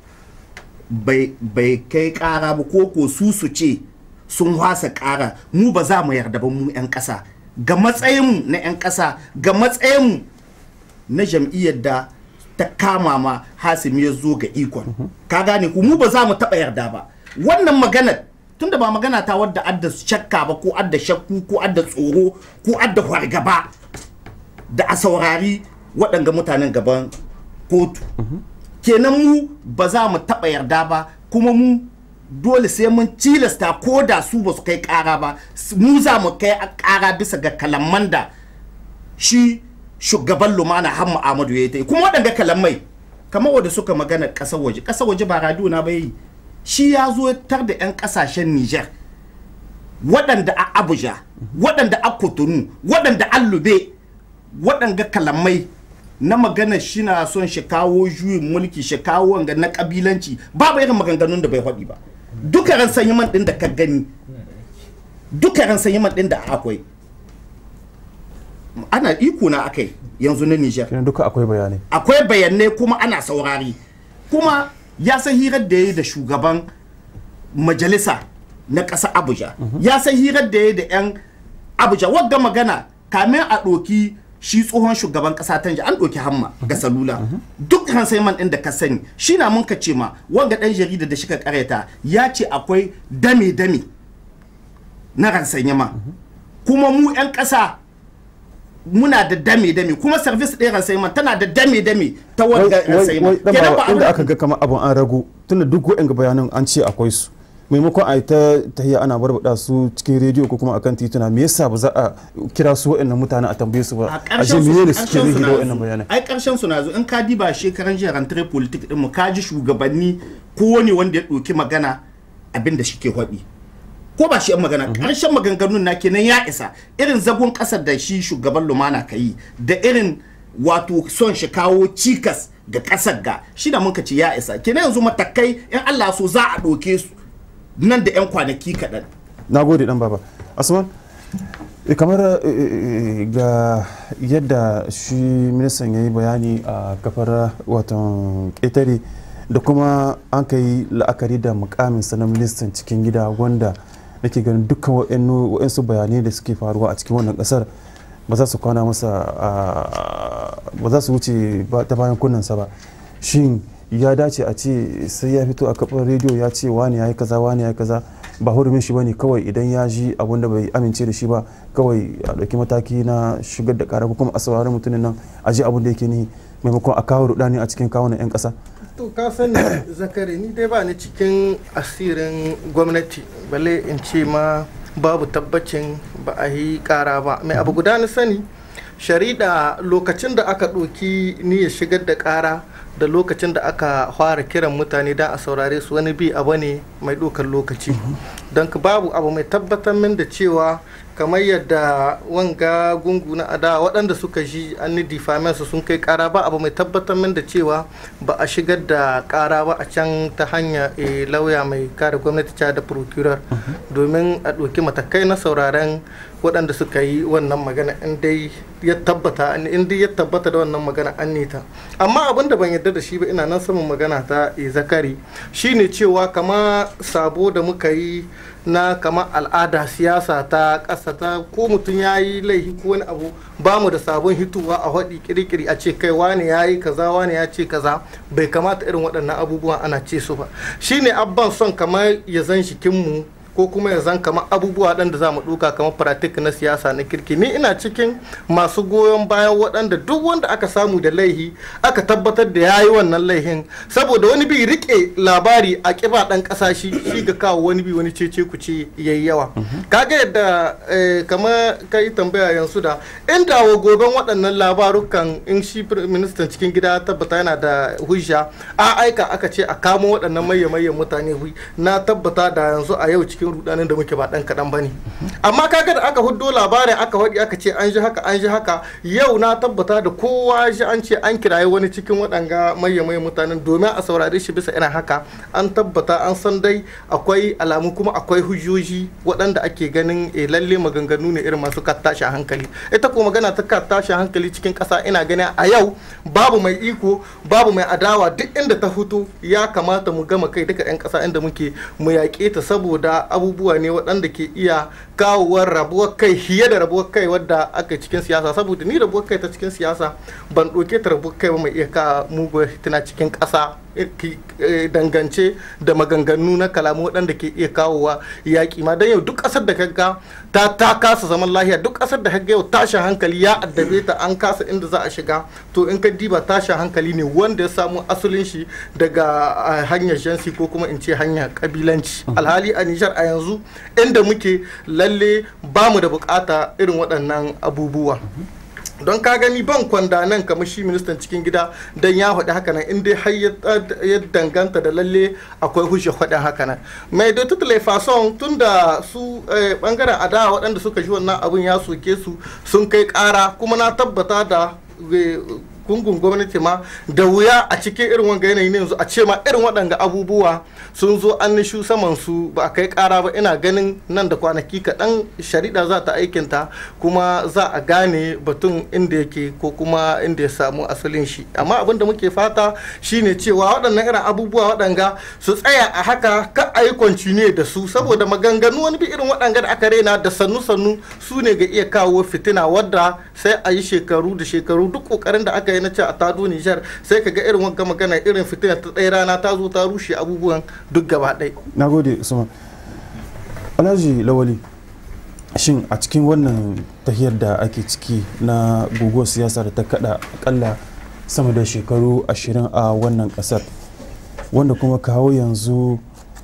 bai bai kai kara ba ko ko su su ce sun wasa kara mu ba za mu yarda ba mu 'yan ƙasa ga matsayinmu na 'yan ƙasa ga matsayinmu na jam'iyyar da ta kama ma hasimi ya zo ga ikon ka gane ku mu ba za mu taɓa yarda ba wannan maganar tunda ba magana ta wadda adda shakka ba ko adda shakku ko adda tsoro ko adda fargaba da a saurari waɗanga mutanen gaban kotu kenan mu ba za mu taɓa yarda ba kuma mu dole sai mun cilasta ko da su ba su kai ƙara ba s- mu za mu kai a ƙara bisa ga kalaman da shi shugaban lumana hamma amadu ya yi ta yi kuma waɗanga kalamai kamar wadda suka magana ƙasar waje ƙasar waje ba radiyo na bai shi ya zo tar da 'yan ƙasashen niger waɗanda a abuja waɗanda a kotonu waɗanda a lube waɗanga kalamai na magana shi na son shi kawo juyin mulki shi kawo wanga na kabilanci babu irin maganganun da bai faɗi ba duka ran sanyi man ɗin da ka gani duka ran sanyi man ɗin da akwai ana iko na akai yanzu na Niger kenan duka akwai bayanai akwai bayanai kuma ana saurari kuma ya san hirar da ya yi da shugaban majalisa na ƙasa abuja ya san hirar da ya yi da 'yan abuja wagga magana kamin a ɗoki shi tsohon shugaban ƙasa ta an ɗoki hamma ga salula duk man ɗin da ka sani shi na mun ka ce ma wanga ɗan jarida da shi ka ƙareta ya ce akwai dame-dame na ransanyama kuma mu 'yan ƙasa muna da dame-dame kuma service ɗaya ransayman tana da dame-dame ta wai wanga wai ransayman wai dan Kenan baba ba inda abin- aka ga kamar abun an ragu tunda duk wa'in bayanan an ce akwai su maimakon a yi ta tahiya ana barbada su cikin rediyo ko kuma akan tituna me yasa ba za a kira su wa'annan mutane a tambaye su ba a a ji ƙarshen su menene suke ƙarshen su nihi da na wa'annan zo. bayanan ai ƙarshen su na zo in ka diba shekaran jiya rantar politik din mu ka ji shugabanni kowane wanda ya ɗauki magana abin da shike faɗi ko ba shi yan magana ƙarshen maganganun na kenan ya isa irin zagon ƙasar da shi shugaban lumana ka yi da irin wato son shi kawo cikas ga ƙasar ga shi da muka ce ya isa kenan yanzu matakai in Allah so za a ɗauke su nan da 'yan kwanaki kaɗan na gode dan baba asman Eh, kamar eh, eh, ga yadda shi ministan ya yi bayani a kafar watan ƙetare da kuma an ka yi la'akari da mukamin na ministan cikin gida wanda nake ganin dukkan waɗansu bayanai da suke faruwa a cikin wannan ƙasar ba za su kwana masa a- ba za su wuce ba- ta bayan kunnensa ba shin ya dace a ce sai ya fito a kafar rediyo ya ce wani ya yi kaza wani ya yi kaza ba hurumin shi bane kawai idan ya ji abun da bai amince da shi ba kawai a ɗauki mataki na shigar da ƙara ko kuma a saurari mutumin nan a ji abun da yake ni maimakon a kawo rudani a cikin kawunan 'yan ƙasa to ka sani zakari ni dai ba ni cikin asirin gwamnati balle in ce ma babu tabbacin ba a yi kara ba mai abu guda na sani shari'a lokacin da aka ɗoki niyyar shigar da kara da lokacin da aka fara kiran mutane da a saurare su wani bi abu ne mai ɗaukar lokaci don ka babu abu mai tabbatar min da cewa kamar yadda wanga gungu na ada waɗanda suka ji an ni difamen su sun kai ƙara ba abu mai tabbatar min da cewa ba a shigar da ƙara ba a can ta hanya eh, lauya mai kare gwamnati ta da procurer domin a ɗauki matakai na sauraren waɗanda suka yi wannan magana in dai ya tabbata in dai ya tabbata da wannan magana an nita amma abin da ban yarda da shi ba ina nan saman magana ta eh, zakari shine cewa kama sabo da muka yi na kama al'ada siyasa ta ƙasa ta ko mutum ya yi laifi ko wani abu ba mu da sabon hituwa a haɗi kirikiri a ce kai wane ya yi kaza wane ya ce kaza bai kamata irin waɗannan abubuwan ana ce su ba shine abban son kamar ya zan shikinmu ko kuma ya zan kamar abubuwa waɗanda za mu ɗuka kamar pratik na siyasa na kirki ni ina cikin masu goyon bayan waɗanda duk wanda aka samu da laihi aka tabbatar da ya yi wannan laihin saboda wani bi rike labari a ƙiba ɗan ƙasa shi shi ga kawo wani bi wani cece ku ce yayi yawa kaga yadda eh, kamar ka yi tambaya yanzu da inda wa goben waɗannan labarukan in shi ministan cikin gida ya tabbata yana da hujja a aika aka ce a kamo waɗannan mayyan mutane hui na tabbata da yanzu a yau cikin rudanin da muke ba dan kaɗan bane amma kaga da aka huddo labarin aka waɗi aka ce an ji haka an ji haka yau na tabbata da kowa ji an ce an kiraye wani cikin waɗanga mayyan mutanen domin a saurare shi bisa irin haka an tabbata an san dai akwai alamu kuma akwai hujjoji waɗanda ake ganin eh, lalle maganganu ne irin masu ka tashi hankali ita ko magana ta ka tashi hankali cikin ƙasa ina ganin a yau babu mai iko babu mai adawa duk inda ta fito ya kamata mu gama kai duka 'yan ƙasa inda muke mu yaƙe ta saboda abubuwa ne waɗanda ke iya kawowar rabuwar kai fiye da rabuwar kai wadda aka cikin siyasa saboda ni rabuwar kai ta cikin siyasa ban ɗauke ta rabuwar kai ba mai iya ka muguwar tana cikin ƙasa dangance da maganganu na kalamu waɗanda ke iya kawowa yaƙi ma don yau duk ƙasar da kaga ta ta kasa zaman lahiya duk ƙasar da kaga yau tashin hankali ya addabe ta an kasa inda za a shiga to in ka diba tashin hankali ne wanda ya samu asalin shi daga ah, hanyar jansi ko kuma in ce hanyar kabilanci alhali a Nijar a yanzu inda muke lalle ba mu da bukata irin waɗannan abubuwa don ka gani ban kwanda nan kamar shi ministan cikin gida don ya faɗi haka nan in dai har ya danganta da lalle akwai hujja faɗin haka nan mai da tutule fason tun da su bangaren adawa waɗanda suka ji wannan abun ya soke su sun kai ƙara kuma na tabbata da gungun gwamnati ma da wuya a cikin irin wanga yanayi ne yanzu a ce ma irin waɗanga abubuwa sun zo an nishu saman su ba a kai ƙara ba ina ganin nan da kwanaki kaɗan shari'a za ta aikinta kuma za a gane batun inda yake ko kuma inda ya samu asalin shi amma abin da muke fata shine cewa waɗannan irin abubuwa waɗanga su tsaya a haka ka a yi continue da su saboda maganganu wani bi irin waɗanga da aka raina da sannu sannu su ne ga iya kawo fitina wadda sai a yi shekaru da shekaru duk ƙoƙarin da aka yi na ce a tado Nijar sai ka ga irin wanga magana irin fitina ta ɗaya rana ta zo ta rushe abubuwan duk gaba ɗaya. na gode usman alhaji lawali shin a cikin wannan tahiyar da ake ciki na guguwar siyasa da ta kada akalla sama da shekaru ashirin a wannan kasar wanda kuma kawo yanzu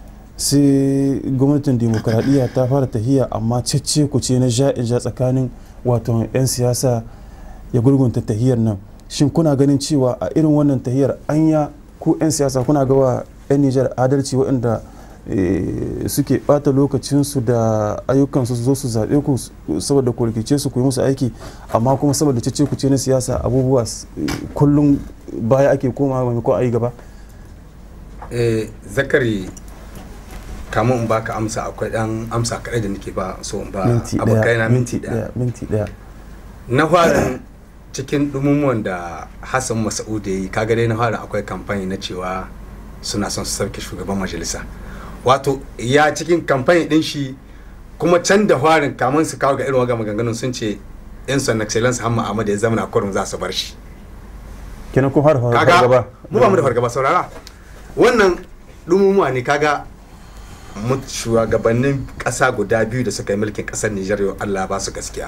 sai gwamnatin demokuraɗiyya ta fara tahiya amma cece ku ce na ja'in ja tsakanin wato 'yan siyasa ya gurgunta tahiyar nan shin kuna ganin cewa a irin wannan tahiyar anya ku 'yan siyasa kuna gawa 'yan nijar adalci waɗanda suke bata lokacinsu da ayyukansu su zo su zaɓe ku saboda ku rikice su ku yi musu aiki amma kuma saboda cece ku ce na siyasa abubuwa kullum baya ake koma maimakon a yi gaba zakari kamun in baka amsa akwai dan amsa kaɗai da nake ba so in ba minti abokai na daya minti ɗaya minti daya na farin cikin dumumuwan da hassan masa'udu ya yi kaga dai na farin akwai kamfani na cewa suna son su sauke shugaban majalisa wato ya cikin kamfani din shi kuma can da farin kamun su kawo ga irin waga maganganun sun ce yan son excellence hamma ahmad ya zama na kurum za su bar shi kenan kun har kaga gaba mu ba mu da fargaba saurara wannan dumumuwa ne kaga mu shugabannin kasa guda biyu da suka yi mulkin kasar Nijar yau Allah ba su gaskiya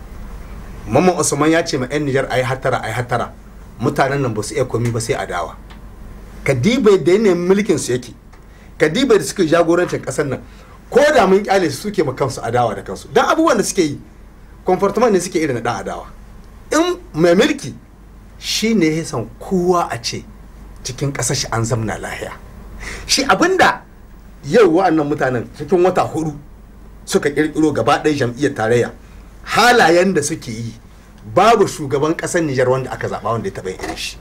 Mamman Usman ya ce ma 'yan Nijar ayi hatara ayi hatara mutanen nan ba su iya komi ba sai adawa kadibai da yanayin mulkin su yake kadibai da suke jagorancin kasar nan ko da mun kyale su suke ma kansu adawa da kansu dan abubuwan da suke yi comportement ne suke irin na dan adawa in mai mulki shi ne ya san kowa a ce cikin ƙasar shi an zamna lahiya shi abinda yau wa'annan mutanen cikin wata hudu suka kirkiro gaba ɗaya jam'iyyar tarayya halayen da suke yi babu shugaban ƙasar Nijar wanda aka zaɓa wanda ya taɓa irin shi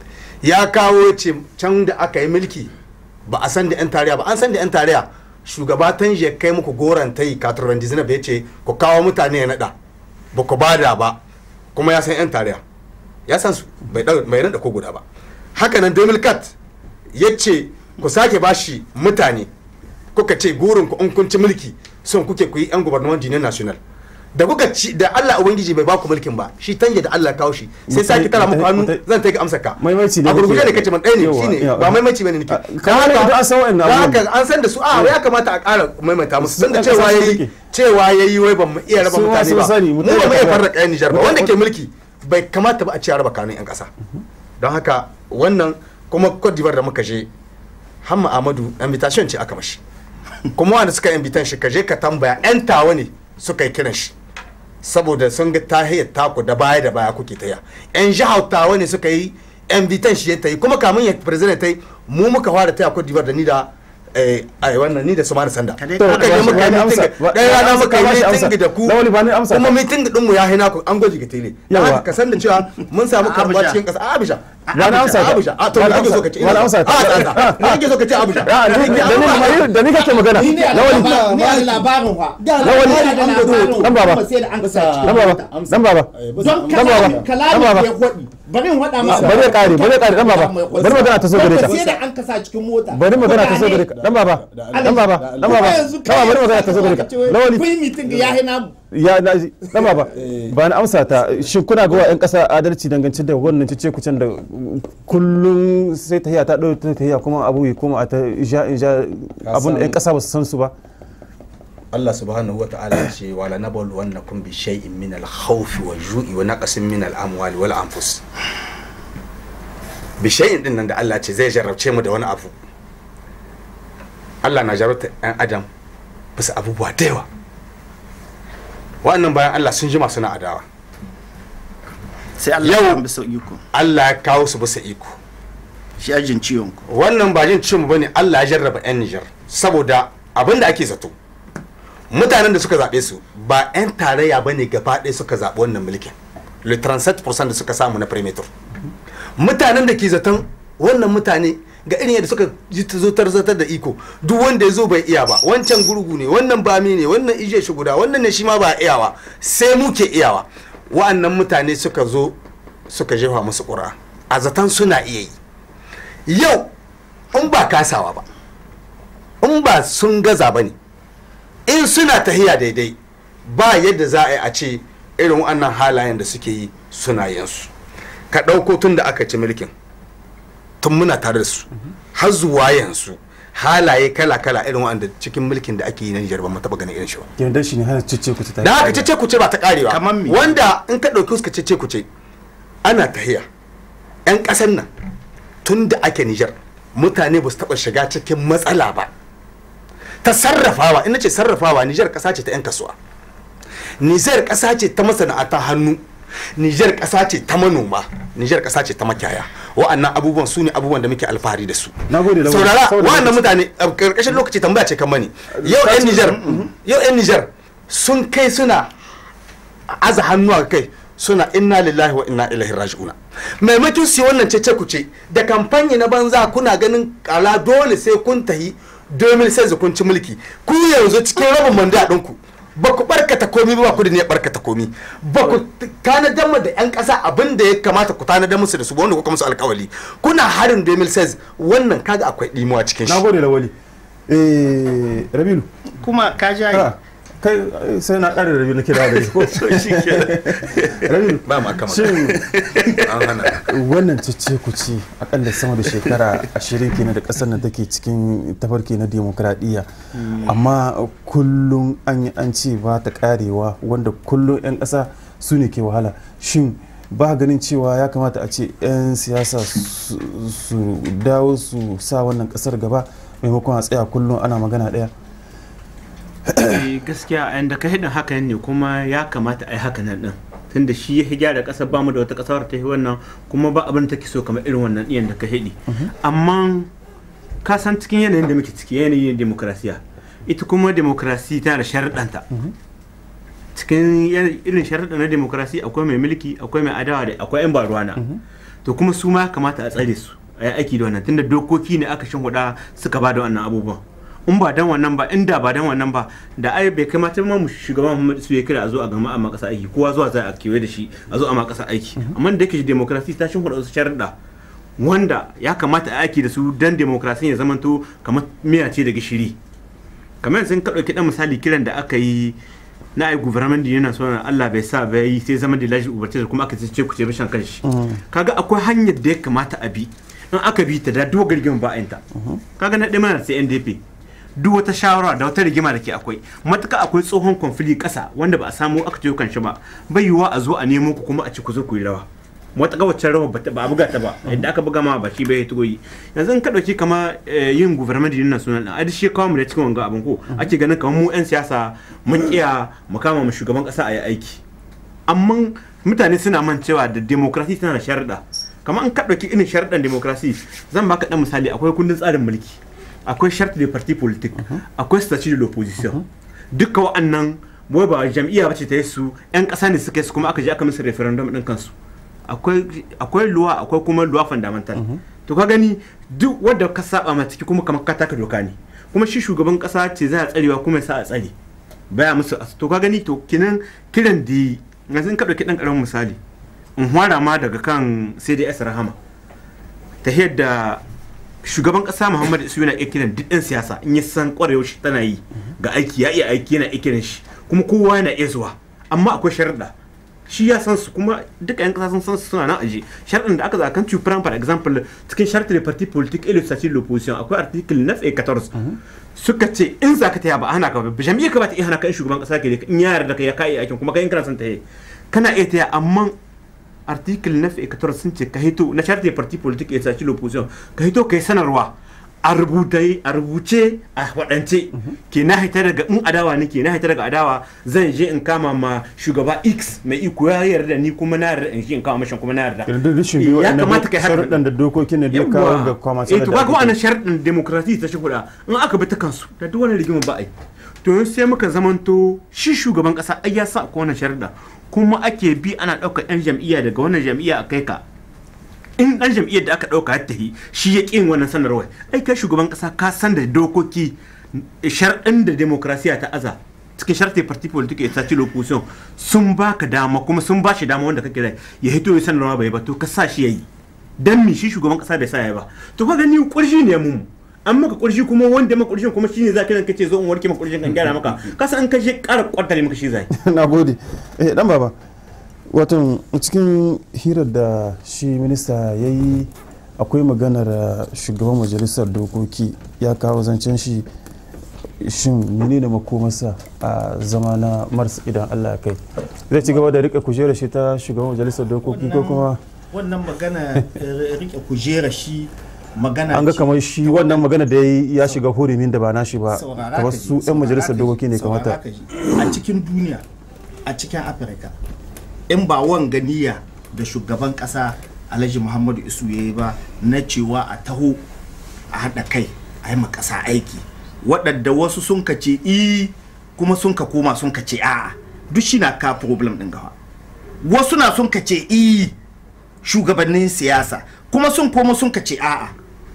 ya kawo ce can da aka yi mulki ba a san da 'yan tarayya ba an san da 'yan tarayya shugaba tan ya kai muku goron ta yi katurban dizina ya ce ku kawo mutane ya naɗa ba ku bada ba kuma ya san 'yan tarayya ya san su bai nada ko guda ba haka nan demil kat ya ce ku sake bashi mutane kuka ce gurin ku in kun ci mulki son kuke ku yi yan gubernement jinin national da kuka ci da Allah ubangiji bai baku mulkin ba shi tanje da Allah kawo shi sai sake tara muku hannu zan ta ga amsar ka Maimaici ne a gurguje ne kake- kace man ɗaya ne yawa, shine yawa. ba maimaici bane nake kamar Da yadda an san wa'annan da abubuwan. haka an san da su a ya kamata a ƙara maimaita musu tun da Sun cewa ƙasa yayi suke. cewa yayi wai ban mu iya raba Su ma mutane sun ba sani, mu mutum ba mu ya iya kaza. farraka yan Nijar ba Mutum- wanda ke mulki bai kamata ba a ce a raba kanun yan ƙasa don haka wannan kuma Cote d'Ivoire da muka je Hamma Ahmadu invitation ce aka mashi kuma wanda suka invitation shi ka je ka tambaya yan tawa ne suka yi kiran shi saboda sun ga tahiyar taku da baya da baya kuke taya yan jihar tawa ne suka yi invitation shi ya ta yi kuma kamun ya president ta yi mu muka fara taya Cote d'Ivoire da ni da eh, ai wannan ni da Sumana Sanda Ka dai To, muka je ba- muka yi ba- meeting ba- ɗaya rana amsa- muka yi ba shi amsa. meeting da ku Lawali, ba ni amsa. kuma meeting din mu ya hina ku an gwaji ga tele dan Yawa. haka ka san da cewa mun samu A karba Abuja. cikin kasa a Abuja Ba na amsa ta. Abuja a to Ba me na kake so amsa- ka ce ba na amsa ta. a ta me kake so ka ce Abuja Ah, ni- da ni da ni kake magana ni ne a lawali labarin ni a labarin fa Lawali, da labarin dan baba kuma sai da an kasa dan baba dan baba don Dan baba, dan kalamin baba. da ya kwaɗi bari in waɗa masa bari ya kare bari ya kare dan baba bari magana ta so gare ka sai da an kasa cikin mota bari magana ta so gare ka dan baba dan baba dan baba yanzu dan baba bari magana ta so gare ka lawali kun yi mitin ga yahi namu ya na ji dan baba ba na amsa ta shin kuna ga wa yan kasa adalci dangance da wannan cece kucen da kullum sai tahiya ta dauke ta tahiya kuma abu ya koma a ta ja in ja abun da yan kasa ba su san su ba Allah subhanahu wa ta'ala ya ce wala nablu wannakum bi shay'in min al-khawfi wa ju'i wa naqsin min al-amwali wal anfus bi shay'in din nan da Allah ce zai jarrabce mu da wani abu Allah na jarrabta ɗan adam bisa abubuwa da yawa wa'annan bayan Allah sun jima suna adawa sai Allah Yau- ya bisa iko Allah ya kawo su bisa iko shi ajin ciwon ku wannan ba jin cin bane Allah ya jarraba 'yan Nijar saboda abin da ake zato mutanen da suka zaɓe su ba 'yan tarayya ba ne gaba ɗaya suka zaɓi wannan mulkin le 37% da suka samu na perimeter mutanen da ke zaton wannan mutane ga irin yadda suka ji ta zo tarzatar da iko duk wanda ya zo bai iya ba wancan gurgu ne wannan bami ne wannan ije shi guda wannan ne shi ma ba iyawa sai muke iyawa wa'annan mutane suka zo suka jefa musu ƙura a zaton suna iya yi yau in ba kasawa ba in ba sun gaza ba ne in suna tahiya daidai ba yadda za a yi a ce irin wannan halayen da suke yi suna yansu ka ɗauko tun da aka ci mulkin tun muna tare da su har zuwa yanzu halaye kala-kala irin wanda cikin mulkin da ake yi na Nijar ba mu taɓa ganin irin shi ba kenan dan shi ne hana cece ku ta da haka cece kuce ba ta karewa Kamar me? wanda in ka ɗauki suka cece kuce ana tahiya 'yan ƙasan nan tun da ake Nijar mutane ba su taɓa shiga cikin matsala ba ta sarrafawa ina ce sarrafawa Nijar ƙasa ce ta 'yan kasuwa Nijar ƙasa ce ta masana'anta hannu Nijar ƙasa ce ta manoma Nijar ƙasa ce ta makiyaya wa'annan abubuwan su ne abubuwan da muke alfahari da su Na gode da saurara saboda wa'annan lokaci. mutane a ƙarƙashin lokaci tambaya ce kan mani yau 'yan Nijar yau 'yan Nijar sun kai suna aza hannu a kai suna inna lillahi wa inna ilaihi raji'una maimakon su yi wannan cece kuce da kamfani na banza kuna ganin kala dole sai kun tahi 2016 kun ci mulki ku yanzu cikin rabin manda ɗinku ba ku barkata komi ba ku da ne barkata komi ba ku tanadar ma da 'yan ƙasa abin da ya kamata ku tanadar musu da su ba wanda kuka musu alkawali kuna harin 2016 wannan kaga akwai ɗimuwa cikin na shi gode lawali eh rabilu kuma ka jaye ah, kai eh, sai na ƙara rabilu na kira da ko rabilu ba ma kama shin an hana wannan cece ku ci akalla sama da shekara ashirin kenan da kasar nan take cikin tafarki na demokradiyya amma kullum an yi an ce ba ta karewa wanda kullum 'yan ƙasa su ne ke wahala shin ba ganin cewa ya kamata a ce 'yan siyasa su su dawo su sa wannan ƙasar gaba maimakon a tsaya kullum ana magana ɗaya Eh, gaskiya a yanda ka hidin haka ne kuma ya kamata a yi haka nan din tunda shi ya gyara ƙasar ba mu da wata ƙasar ta yi wannan kuma ba abin da take so kamar irin wannan iyan da ka hidi amma ka san cikin yanayin da muke ciki yanayin demokrasiya ita kuma demokrasi tana da sharaɗanta cikin yan- irin sharaɗa na demokrasi akwai mai mulki akwai mai adawa da akwai 'yan baruwana to kuma su ma ya kamata a tsare su a yi aiki da wannan tunda dokoki ne aka shin suka ba da wannan abubuwan in ba dan wannan ba inda ba dan wannan ba da ai bai kamata ma mu shugaban Muhammad su ya kira a zo a gama a makasa aiki kowa zuwa za a kewaye da shi a zo a makasa aiki amma da yake demokrasi ta shin wasu sharuɗa wanda ya kamata a aiki da su dan demokrasi ya zamanto kamar miya ce da gishiri kamar sun ka ɗauki ɗan misali kiran da aka yi na ai guvernement da yana so na Allah bai sa bai yi sai zama da laji ubarce da kuma aka ce ku ce bishan kanshi kaga akwai hanyar da ya kamata a bi in aka bi ta da duk rigima ba a yinta kaga na ɗaya mana sai NDP duk wata shawara da wata rigima da ke akwai matuka akwai tsohon konfili ƙasa wanda ba a samu aka ce kan shi ba bai yiwuwa a zo a nemo ku kuma a ci ku zo ku yi rawa wata wacce rawa ba ta- ba a buga ta ba yadda aka buga ma ba shi bai tugo yi yanzu in ka dauki kama eh, yin guvernement din nan sunan a shi kawo mu da cikin wanga abin ko ake ganin kamar mu yan siyasa mun kiya mu kama mu shugaban kasa a yi aiki amma mutane suna man cewa da demokrasi tana da sharuɗa kamar an ka dauki irin sharuɗan demokrasi zan baka dan misali akwai kundin tsarin mulki akwai charte de parti politique akwai statut de l'opposition duka wa'annan wai ba jam'iyya bace ta yi su yan ƙasa ne suka yi su kuma aka je aka musu referendum din kansu akwai akwai luwa akwai kuma luwa fundamental to ka gani duk wanda ka saba ma ciki kuma kamar ka taka doka ne kuma shi shugaban kasa ce za a tsarewa kuma ya sa a tsare baya musu as- to ka gani to kinan kiran da yanzu in ka dauki dan karamin misali in hwara ma daga kan CDS Rahama ta yadda shugaban kasa Muhammadu Isu yana iya kiran duk ɗan siyasa in ya san kwarewar shi tana yi ga aiki ya iya aiki yana iya kiran shi kuma kowa yana iya zuwa amma akwai sharuɗa shi ya san su kuma duka yan kasa sun san su suna nan aje sharuɗin da aka zaɓa kan cupran for example cikin sharuɗin da parti politique et le statut de l'opposition akwai article 9 et 14 suka ce in za ka taya ba a hana ka ba jami'a ka ba ta iya hana ka in shugaban kasa ke da in ya yarda ka ya kai aikin kuma kai in kana son ta yi kana iya taya amma article 9 et 14 sun ce ka hito na charte des partis politiques et statut de l'opposition ka hito kai sanarwa a rubutai a rubuce a waɗance ke na haita daga in adawa nake na haita daga adawa zan je in kama ma shugaba x mai iko ya yarda ni kuma na yarda in shi in kama mashin kuma na yarda Kenan duk rashin biyu ya waɗannan kamata kai haka sharuɗan da dokokin da duk kawo ga kwama eh to kaga wannan sharuɗin demokrasi ta shigo in aka bi ta kansu da duk wani rigima ba a yi to yanzu sai muka zamanto shi shugaban kasa ai ya sa ko wannan sharuɗa kuma ake bi ana ɗaukar yan jam'iyya daga wannan jam'iyya a kai ka in ɗan jam'iyyar da aka ɗauka ya tafi shi ya ƙin wannan sanarwar ai kai shugaban kasa ka san da dokoki sharɗin da demokrasiya ta aza cikin sharti parti politique et statut l'opposition sun baka dama kuma sun ba shi dama wanda kake da ya hito ya sanarwa bai ba to ka sa shi yayi dan mi shi shugaban kasa bai sa ya ba to ka gani kurji ne mu an maka kurji kuma wanda maka kurjin kuma shine za ka kace zo in warke maka kurjin kan gyara maka ka san an kashe ƙara kwartare maka shi zai na gode eh dan baba watan cikin hirar da shi minista ya yi akwai maganar uh, shugaban majalisar dokoki ya kawo zancen shi shin menene makomarsa a zama na mars idan allah ya kai zai ci gaba da rike kujerar shi ta shugaban majalisar dokoki ko kuma wannan magana eh, rike kujera shi magana an ga ce- kamar shi wannan magana da ya yi ya shiga hurumin da ba nashi ba Saurara kamar ka ji, su 'yan saurara majalisar ka ji, dokoki ne saurara kamata ka ji. a cikin duniya a cikin afirka in ba wanga niyya da shugaban kasa alhaji muhammadu isu ya yi ba na cewa a taho a haɗa kai a yi ma ƙasa aiki waɗanda wasu sun ka ce i kuma sun ka koma sun ka ce a'a duk shi na ka problem ɗin gawa wasu na sun ka ce i shugabannin siyasa kuma sun koma sun ka ce a'a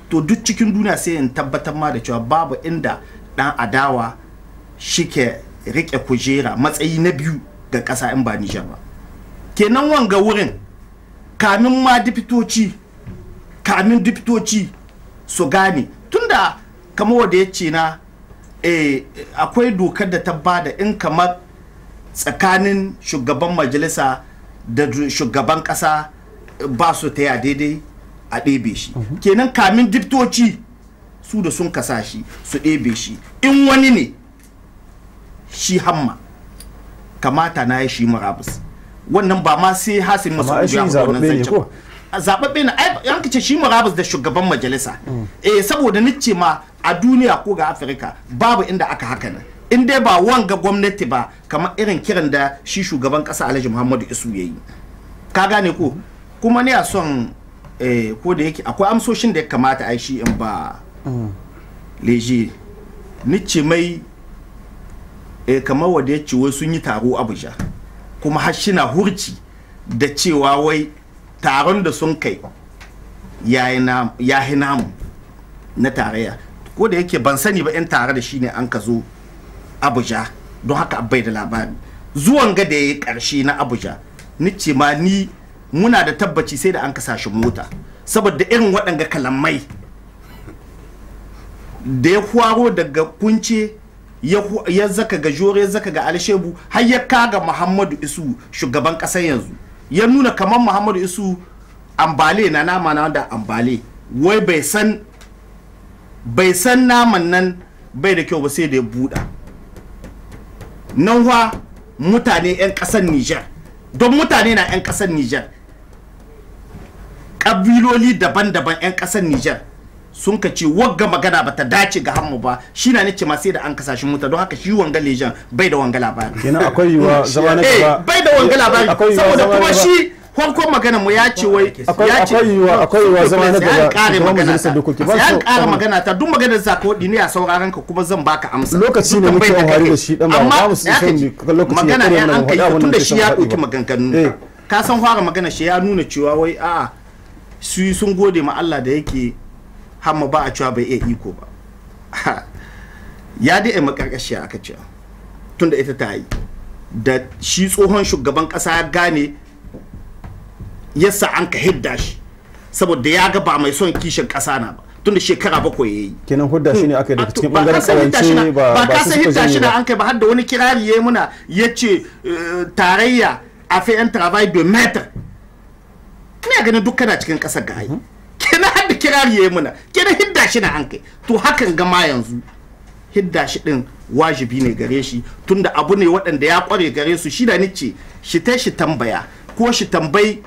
to duk cikin duniya sai in tabbatar ma da cewa babu inda dan adawa shike rike kujera matsayi na biyu ga ƙasa in ba Nijar ba kenan wanga wurin kamin ma dipitoci kamin dipitoci su gane tunda kamar wanda ya ce na eh, akwai dokar da ta bada in kamar tsakanin shugaban majalisa da du- shugaban kasa ba su ta ya daidai a ɗebe shi kenan kamin diptoci su da sun kasa shi su ɗebe shi in wani ne shi hamma kamata na ya shi murabus wannan ba ma sai hasin masu ai shi zaɓaɓɓe ne ko? zaɓaɓɓe na ai an ce shi murabus da shugaban majalisa eh saboda nice ma a duniya ko ga afirka babu inda aka haka nan in dai ba wanga gwamnati ba kamar irin kiran da shi shugaban ƙasa alhaji muhammadu isu ya yi ka gane ko kuma ne a son eh, ko da yake akwai amsoshin da ya kamata a yi shi in ba leje nice mai eh, kamar wanda ya ce wai sun yi taro abuja kuma har shi na hurci da cewa wai taron da sun kai ya yi namu na tarayya ko da yake ban sani ba 'yan tare da shi ne an ka zo abuja don haka bai da labari zuwan ga da ya yi karshe na abuja ni ce ma ni muna da tabbaci sai da an kasa shi mota saboda irin waɗanga kalamai da ya kwaro daga kunce ya hu- ya zaka ga jore ya zaka ga alshebu har ya kaga muhammadu isu shugaban ƙasar yanzu ya nuna kamar muhammadu isu ambale na nama na da ambale wai bai san bai san naman nan bai da kyau ba sai da ya buɗa nan wa mutane 'yan ƙasar Nijar don mutane na 'yan ƙasar Nijar ƙabiloli daban-daban 'yan ƙasar Nijar sun ka ce wagga magana ba ta dace ga hammu ba shi na nace ma sai da an kasashen muta don haka shi wanga lejan bai da wanga labari kenan akwai yiwuwa zama na eh gaba bai da wanga labari akwai yiwuwa saboda zama na kuma gaba- shi farkon magana mu ya ce wai Akwai- ya ce akwai yiwuwa- akwai yiwuwa zama na sai an gaba kare shugaban magana majalisar ta dokoki. Ba sai an so- kare um, magana ta duk maganar za ka wadi ne a sauraron ka kuma zan baka amsa Lokaci ne Duk muke tambayar amfani kake. da shi, dan ba- Amma ba mu son ya kaji, mu- lokaci ya magana kure ya mana an mu kai faɗi abin da tun da muke shi son ya faɗi ɗauki ba. maganganu Eh. ka san fara magana shi ya nuna cewa wai a'a su sun gode ma Allah da yake hamma ba a cewa bai iya iko ba ya dai makarkashiya aka ce tunda ita ta yi da shi tsohon shugaban kasa ya gane yasa an ka hidda shi saboda ya ga ba mai son kishin kasa na ba tunda shekara bakwai ya yi kenan hudda shi ne aka yi daga cikin ba bangaren ka san hidda shi na- kawance ba ba ba ka su san suka hidda shi janye na ba an kai ba har da wani kirari ya muna ya ce eh, tarayya a fait un travail de maître ina ganin duk kana cikin kasar ga ai kenan har da kirari ya muna kenan hidda shi na an kai to hakan gama yanzu hidda shi din wajibi ne gare shi tunda abu ne waɗanda ya kware gare su shi da nice shi ta shi tambaya ko shi tambayi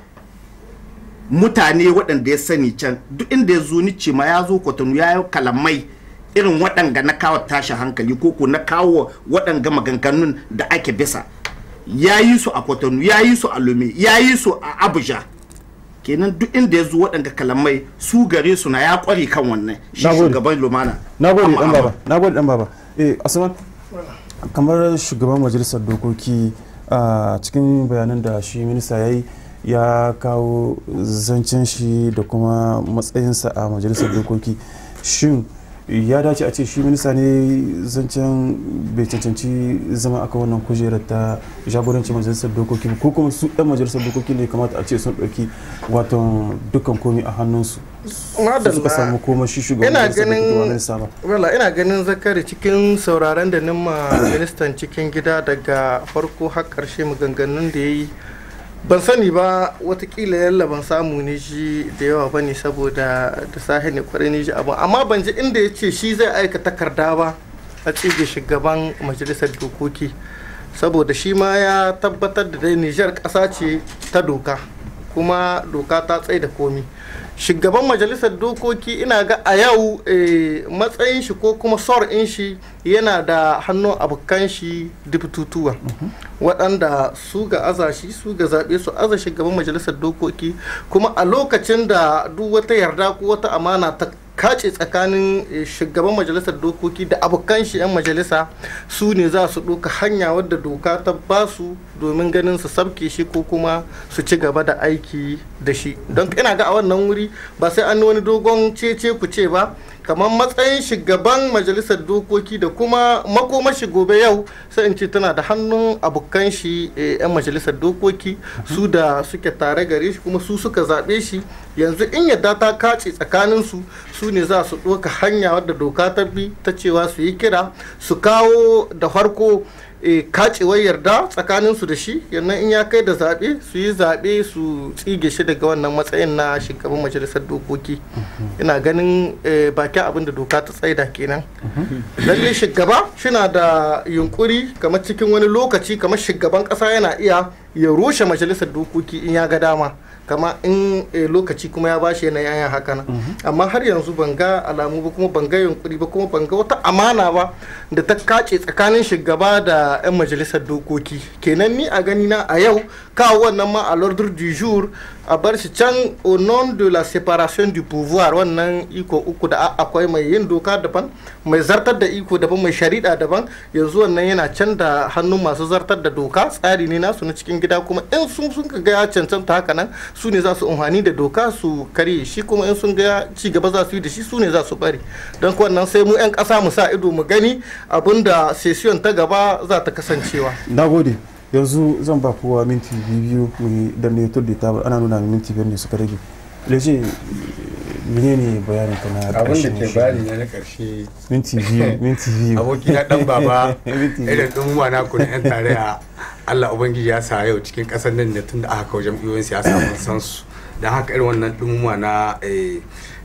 mutane waɗanda ya sani can duk inda ya zo nice ma ya zo kwatano ya yi kalamai irin waɗanga na kawo tashin hankali ko ko na kawo waɗanga maganganun da ake bisa ya yi su a kwatano ya yi su a lome ya yi su a abuja kenan duk inda ya zo waɗanga kalamai su gare su na ya kware kan wannan shi Nagode. shugaban lumana na gode Amma- dan amma- baba na gode dan baba eh asuman kamar shugaban majalisar dokoki a cikin bayanan da shi minista ya yi ya kawo zancen shi da kuma matsayinsa a majalisar dokoki shin ya dace a ce shi minista ne zancen bai cancanci zama aka wannan kujerar ta jagorancin majalisar dokoki ba, ko kuma su ɗan majalisar dokoki ne kamata a ce sun ɗauki wato dukkan komi a hannunsu su suka samu kuma shi shugaban ina majalisar dokoki ba ganin minista ba wala ina ganin zakari cikin sauraron da nima ministan cikin gida daga farko har karshe maganganun da ya yi ban sani ba watakila yalla ban samu ne shi da yawa ba ne saboda da sahi ne kwarai ne shi abin amma ban ji inda ya ce shi zai aika takarda ba a tsige shugaban majalisar dokoki saboda shi ma ya tabbatar da dai nijar ƙasa ce ta doka kuma doka ta tsaye da komi shugaban majalisar dokoki ina ga a yau eh, matsayin shi ko kuma sor in shi yana da hannun abokan shi dubtutuwa waɗanda su ga aza shi su ga zaɓe su aza shugaban majalisar dokoki kuma a lokacin da duk wata yarda ko wata amana ta kace tsakanin eh, shugaban majalisar dokoki da abokan shi 'yan majalisa su ne za su ɗauka hanya wadda doka ta ba su domin ganin su sabke shi ko kuma su ci gaba da aiki da shi don ina ga a wannan wuri ba sai an yi wani dogon cece ku ce ba kamar matsayin shugaban majalisar dokoki da kuma makomashi gobe yau sai in ce tana da hannun abokan shi eh, 'yan majalisar dokoki su da suke tare gare shi kuma su suka zaɓe shi yanzu in yadda ta kace tsakanin su su ne za su ɗauka hanya wadda doka ta bi ta cewa su yi kira su kawo da farko e, kacewar yarda tsakanin su da shi yannan in ya kai da zaɓe su yi zaɓe su tsige shi daga wannan matsayin na shugaban majalisar dokoki ina ganin e, bakin abin da doka ta tsaida kenan lalle shugaba shina da yunkuri kamar cikin wani lokaci kamar shugaban ƙasa yana iya ya rushe majalisar dokoki in ya ga dama kama in eh, lokaci kuma ya bashi yana yayan haka nan amma har yanzu ban ga alamu ba kuma ban ga yunkuri ba kuma ban ga wata amana ba da ta kace tsakanin shugaba da 'yan majalisar dokoki kenan ni a gani na a yau kawo wannan ma a l'ordre du jour a bar shi can au nom de la séparation du pouvoir wannan iko uku da a- akwai mai yin doka daban mai zartar da iko daban mai shari'a daban yanzu wannan yana can da hannun masu zartar da doka tsari ne nasu na cikin gida kuma in sun sun ga ya cancanta haka nan su ne za su amfani da doka su karye shi kuma in sun ga ci gaba za su yi da shi su ne za su bari don kuwa wannan sai mu 'yan ƙasa mu sa ido mu gani abinda session ta gaba za ta kasancewa na gode yanzu zan ba kowa minti biyu mu da ne tur da ta ana nuna min minti biyar ne suka rage leje menene bayanin ka na abin da ƙarshen ke shi? bayani na na karshe minti biyu minti biyu aboki na dan baba Minti biyu. irin ɗin wana ku na yan tarayya Allah ubangiji ya sa yau cikin ƙasar nan ne tun da aka kawo jam'iyyoyin siyasa mun san su don haka irin wannan ɗin na eh,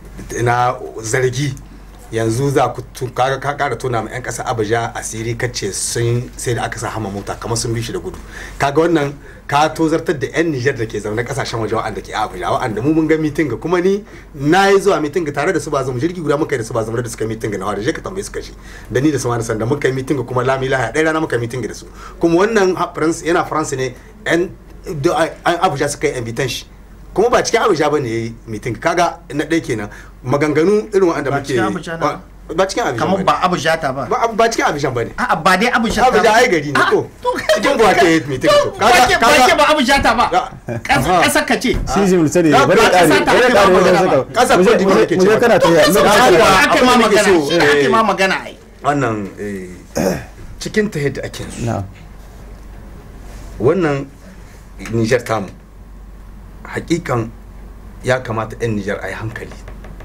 na zargi yanzu za ku tu- kaga ka kara tona ma 'yan ƙasa abuja asiri kace sun sai da aka sa hama mota kamar sun bi shi da gudu kaga wannan ka tozartar da 'yan nijar da ke zaune kasashen waje wa'anda ke abuja wa'anda mu mun ga mitin ga kuma ni na yi zuwa mitin ga tare da su ba zama jirgi guda muka yi da su ba zama da suka mitin ga na wada je ka tambaye su kashi da ni da su ma da sanda muka yi mitin ga kuma lami lahaya ɗaya rana muka yi mitin ga da su kuma wannan ha- France- yana faransa ne 'yan da- an abuja suka yi invitation shi kuma ba cikin abuja ba ne ya yi mitin kaga na ɗaya kenan maganganu irin wa'anda Ba muke cikin Abuja na ba ba cikin abuja kamar ba ba abu jata ba ba ba cikin abuja ba ne a'a ba dai abu jata abuja ai gari ne ko cikin buwa ke yi mitin to kaga kaga ba abu jata ba Ya. kasar ka ce shi zai mulsani Ya, bari ba ƙare ƙasa ta bari ake ƙare ba wajen magana saka ba. Ƙasar Mu je- Cote d'Ivoire ke mu je ce kana ta yi Kasar lokaci ka ya- ake ma abin da nake magana so, shi ake eh, ma magana ai wannan eh, cikin ta yadda ake su na wannan nijar tamu hakikan ya kamata 'yan nijar a yi hankali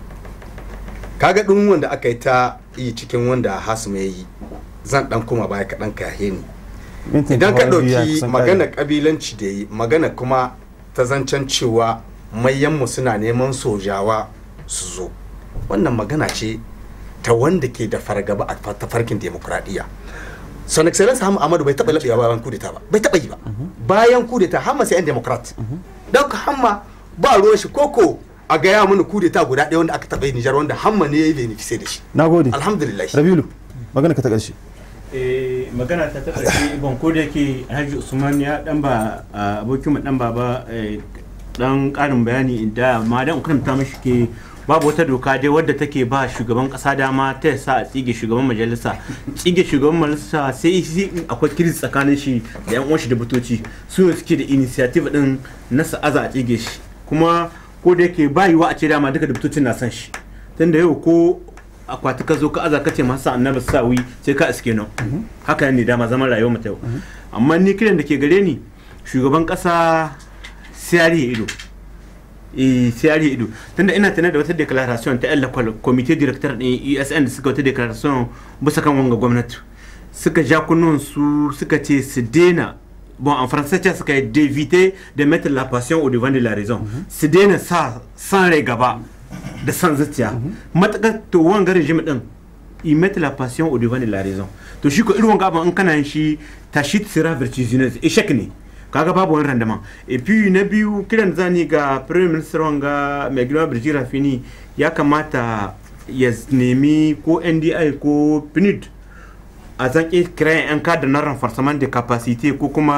kaga ɗin wanda aka yi ta yi cikin wanda hasu ya yi zan ɗan kuma baya kaɗan kahe ni mintin idan ka kawai biyu ya ɗauki kusan magana ƙare. ƙabilanci da yi magana kuma ta zancen cewa mayanmu suna neman sojawa su zo wannan magana ce ta wanda ke da fargaba a tafarkin demokuraɗiyya son excellence hamma amadu bai taɓa laɓewa bayan kudeta ba bai taɓa yi ba bayan kudeta hamma sai yan democrat don hamma ba ruwan shi koko a gaya mana kudeta guda ɗaya wanda aka taɓa yi nijar wanda hamma ne ya yi benefice da shi na gode alhamdulillah rabilu magana ka ta ƙarshe Eh, magana ta ta ƙarshe ban ko da yake alhaji usman ya dan ba a, abokin mu dan baba eh, dan ƙarin bayani da ma dan karanta mishi ke babu wata doka dai wadda take ba shugaban kasa dama ta sa a tsige shugaban majalisa tsige shugaban majalisa sai sai in akwai kiris tsakanin shi da yan uwan shi da butoci su ne suke da initiative din na sa'aza a tsige shi kuma ko da yake ba yiwa a ce dama duka da butocin na son shi tunda yau ko akwati ka zo ka aza ka ce masa annabi sawi sai ka iske nan haka ne dama zaman rayuwar mu ta yau amma ni kiran da ke gare ni shugaban kasa siyari ido eh siyari ido tunda ina tana da wata declaration ta yan lakwal committee director din ESN da suka wata declaration bisa kan wanga gwamnati suka ja kunnun su suka ce su daina bon en français ce suka yi d'éviter de mettre la passion au devant de la raison su daina sa san rai gaba da san zuciya matakar to wanga regime din ils mettent la passion au devant de la raison to shi ko irin wanga abin in kana yin shi ta shi sera vertigineuse échec ne kaga babu wani rendement et puis na biyu kiran zani ga premier minister wanga mai girma Birji Rafini ya kamata ya nemi ko NDI ko PNUD a zan kiran yan kada na renforcement de capacité ko kuma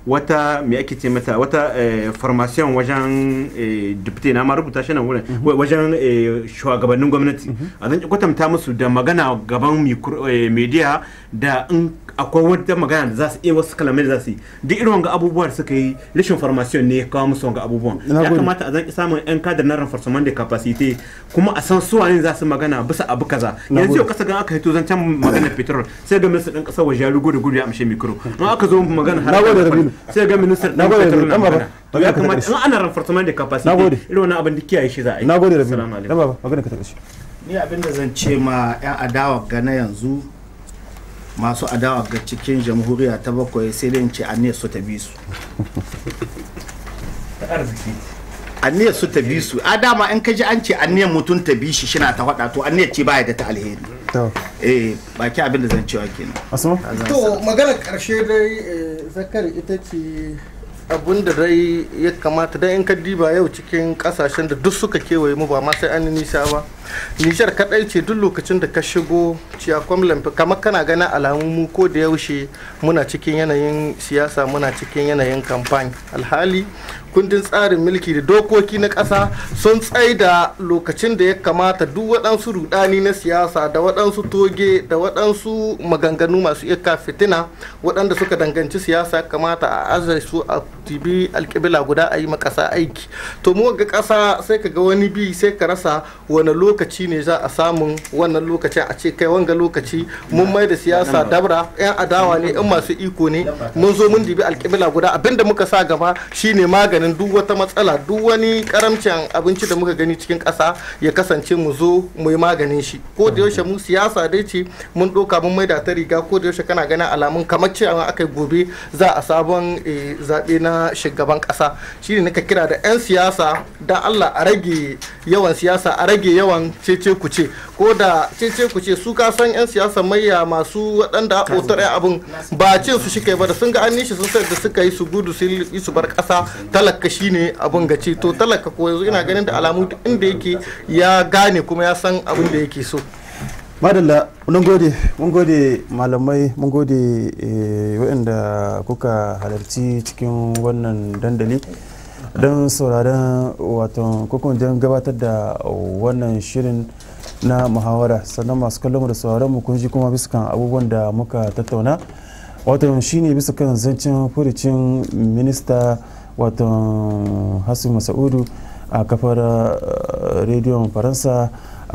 wata me ake ce mata wata eh, formation wajen eh, deputy na ma rubuta shi nan wurin wa- wajen eh, shugabannin gwamnati a zan kwatanta musu da magana gaban micro- eh, media da in akwai wata magana da za su iya wasu kalamai da za su yi duk irin wanga abubuwa da suka yi rashin formation ne ya kawo musu wanga abubuwan Na ya gode. kamata a zan samun yan kadar na renforcement da capacity kuma a san su wane za su magana bisa abu kaza Na yanzu gode. yau kasa gan aka hito zancen magana petrol sai ga minista ɗan ƙasar waje ya rugo da gudu ya amshe mikro in aka zo magana Na gode, Rabilu. sai ga minista Na ɗan gode, petrol Rabilu. na Dan baba, magana to ya magana ka kamata taɓa in ana renforcement da capacity Na gode. irin wani abin da kiyaye shi za a yi na gode da biyu Assalamu alaikum. dan baba magana ka ta ƙarshe ni abinda zan ce ma 'yan adawa ga na yanzu masu adawa ga cikin jamhuriya ta bakwai sai dai in ce aniyar su ta bi su aniyar su ta bi su a dama in ka ji an ce aniyar mutum ta bi shi shina ta faɗa to aniyar ce baya da ta alheri to eh baki abinda zan cewa kenan asma to maganar karshe dai eh, zakari ita ce abun da dai ya kamata dai in ka diba yau cikin kasashen da duk suka kewaye mu ba ma sai an yi nisa ba nijar kadai ce duk lokacin da ka shigo ciyakwam lamfi kamar kana ganin alamun mu ko da yaushe muna cikin yanayin siyasa muna cikin yanayin kamfani alhali kundin tsarin mulki da dokoki na ƙasa sun tsaida lokacin da ya kamata duk waɗansu rudani na siyasa da waɗansu toge da waɗansu maganganu masu iya fitina waɗanda suka danganci siyasa ya kamata a azai su a tibi alƙibila guda a yi ma ƙasa aiki to mu ga ƙasa sai ka ga wani bi sai ka rasa wani lokaci ne za a samun wannan lokacin a ce kai wanga lokaci mun mai da siyasa dabra yan adawa ne in masu iko ne mun zo mun dibi alƙibila guda abinda muka sa gaba shine maganin duk wata matsala duk wani karamcin abinci da muka gani cikin ƙasa ya kasance mu zo mu yi maganin shi ko da yaushe mu siyasa dai ce mun ɗauka mun maida ta riga ko da yaushe kana ganin alamun kamar cewa aka gobe za a sabon eh, zaɓe na shugaban ƙasa shine nika kira da 'yan siyasa dan Allah a rage yawan siyasa a rage yawan cece kuce ko da cece kuce su ka san 'yan siyasa mayya masu waɗanda a otar abin ba ce su shi kai ba da sun ga an nishi sun sai da suka yi su gudu su yi su bar ƙasa talaka shine abin gaci to talaka ko yanzu ina ganin da alamu duk inda yake ya gane kuma ya san abin da yake so madalla mun gode mun gode malamai mun gode eh, waɗanda kuka halarci cikin wannan dandali don sauraron wato kokon don gabatar da wannan shirin na muhawara sannan masu kallon mu da sauraron mu kun ji kuma bisa kan abubuwan da muka tattauna wato shine bisa kan zancen furucin minista wato hasu masaudu a kafar eh, rediyon faransa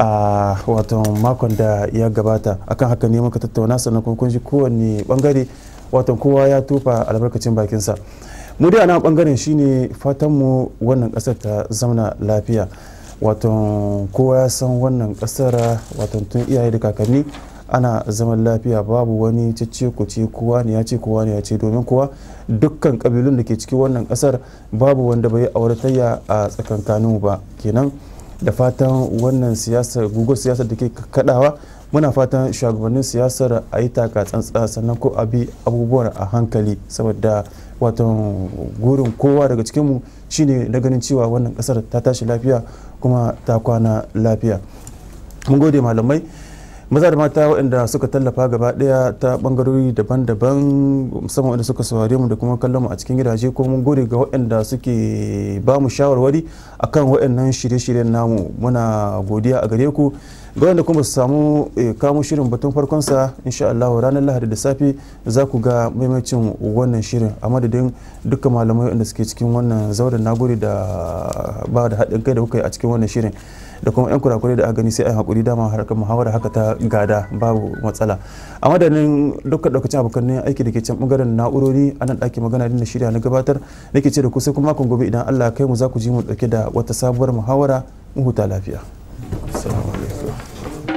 a wato makon da ya gabata akan haka ne muka tattauna sannan kuma kun ji kowanne bangare wato kowa ya tufa albarkacin bakinsa mu dai a nan bangaren shine fatan mu wannan kasar ta zauna lafiya wato kowa ya san wannan kasar wato tun iyaye da kakanni ana zaman lafiya babu wani cece kuce kowa ne ya ce kowa ne ya ce domin kowa dukkan kabilun da ke cikin wannan kasar babu wanda bai auratayya a tsakankanin ba kenan da fatan wannan siyasar guguwar siyasar da ke kadawa muna fatan shugabannin siyasar a yi taka tsantsa sannan ko a bi abubuwan a hankali saboda watan gurin kowa daga cikinmu shine na ganin cewa wannan kasar ta tashi lafiya kuma ta kwana lafiya mun gode malamai maza da mata waɗanda suka tallafa gaba ɗaya ta ɓangarori daban-daban musamman waɗanda suka saurare mu da kuma kallon mu a cikin gidaje ko mun gode ga waɗanda suke ba mu shawarwari akan waɗannan shirye-shiryen namu muna godiya a gare ku ga wanda kuma su samu kamo shirin batun farkonsa insha Allah ranar lahadi da safe za ku ga maimacin wannan shirin a madadin dukkan malamai wanda suke cikin wannan zauren nagode da ba da haɗin kai da kuka yi a cikin wannan shirin da kuma 'yan kurakurai da aka gani sai a hakuri dama harkar muhawara haka ta gada babu matsala a madadin dukkan daukacin abokan aiki da ke can bangaren na'urori a nan ɗaki magana da shirya na gabatar nake ce da ku sai kuma makon gobe idan Allah kai mu za ku ji mu dauke da wata sabuwar muhawara mu huta lafiya assalamu alaikum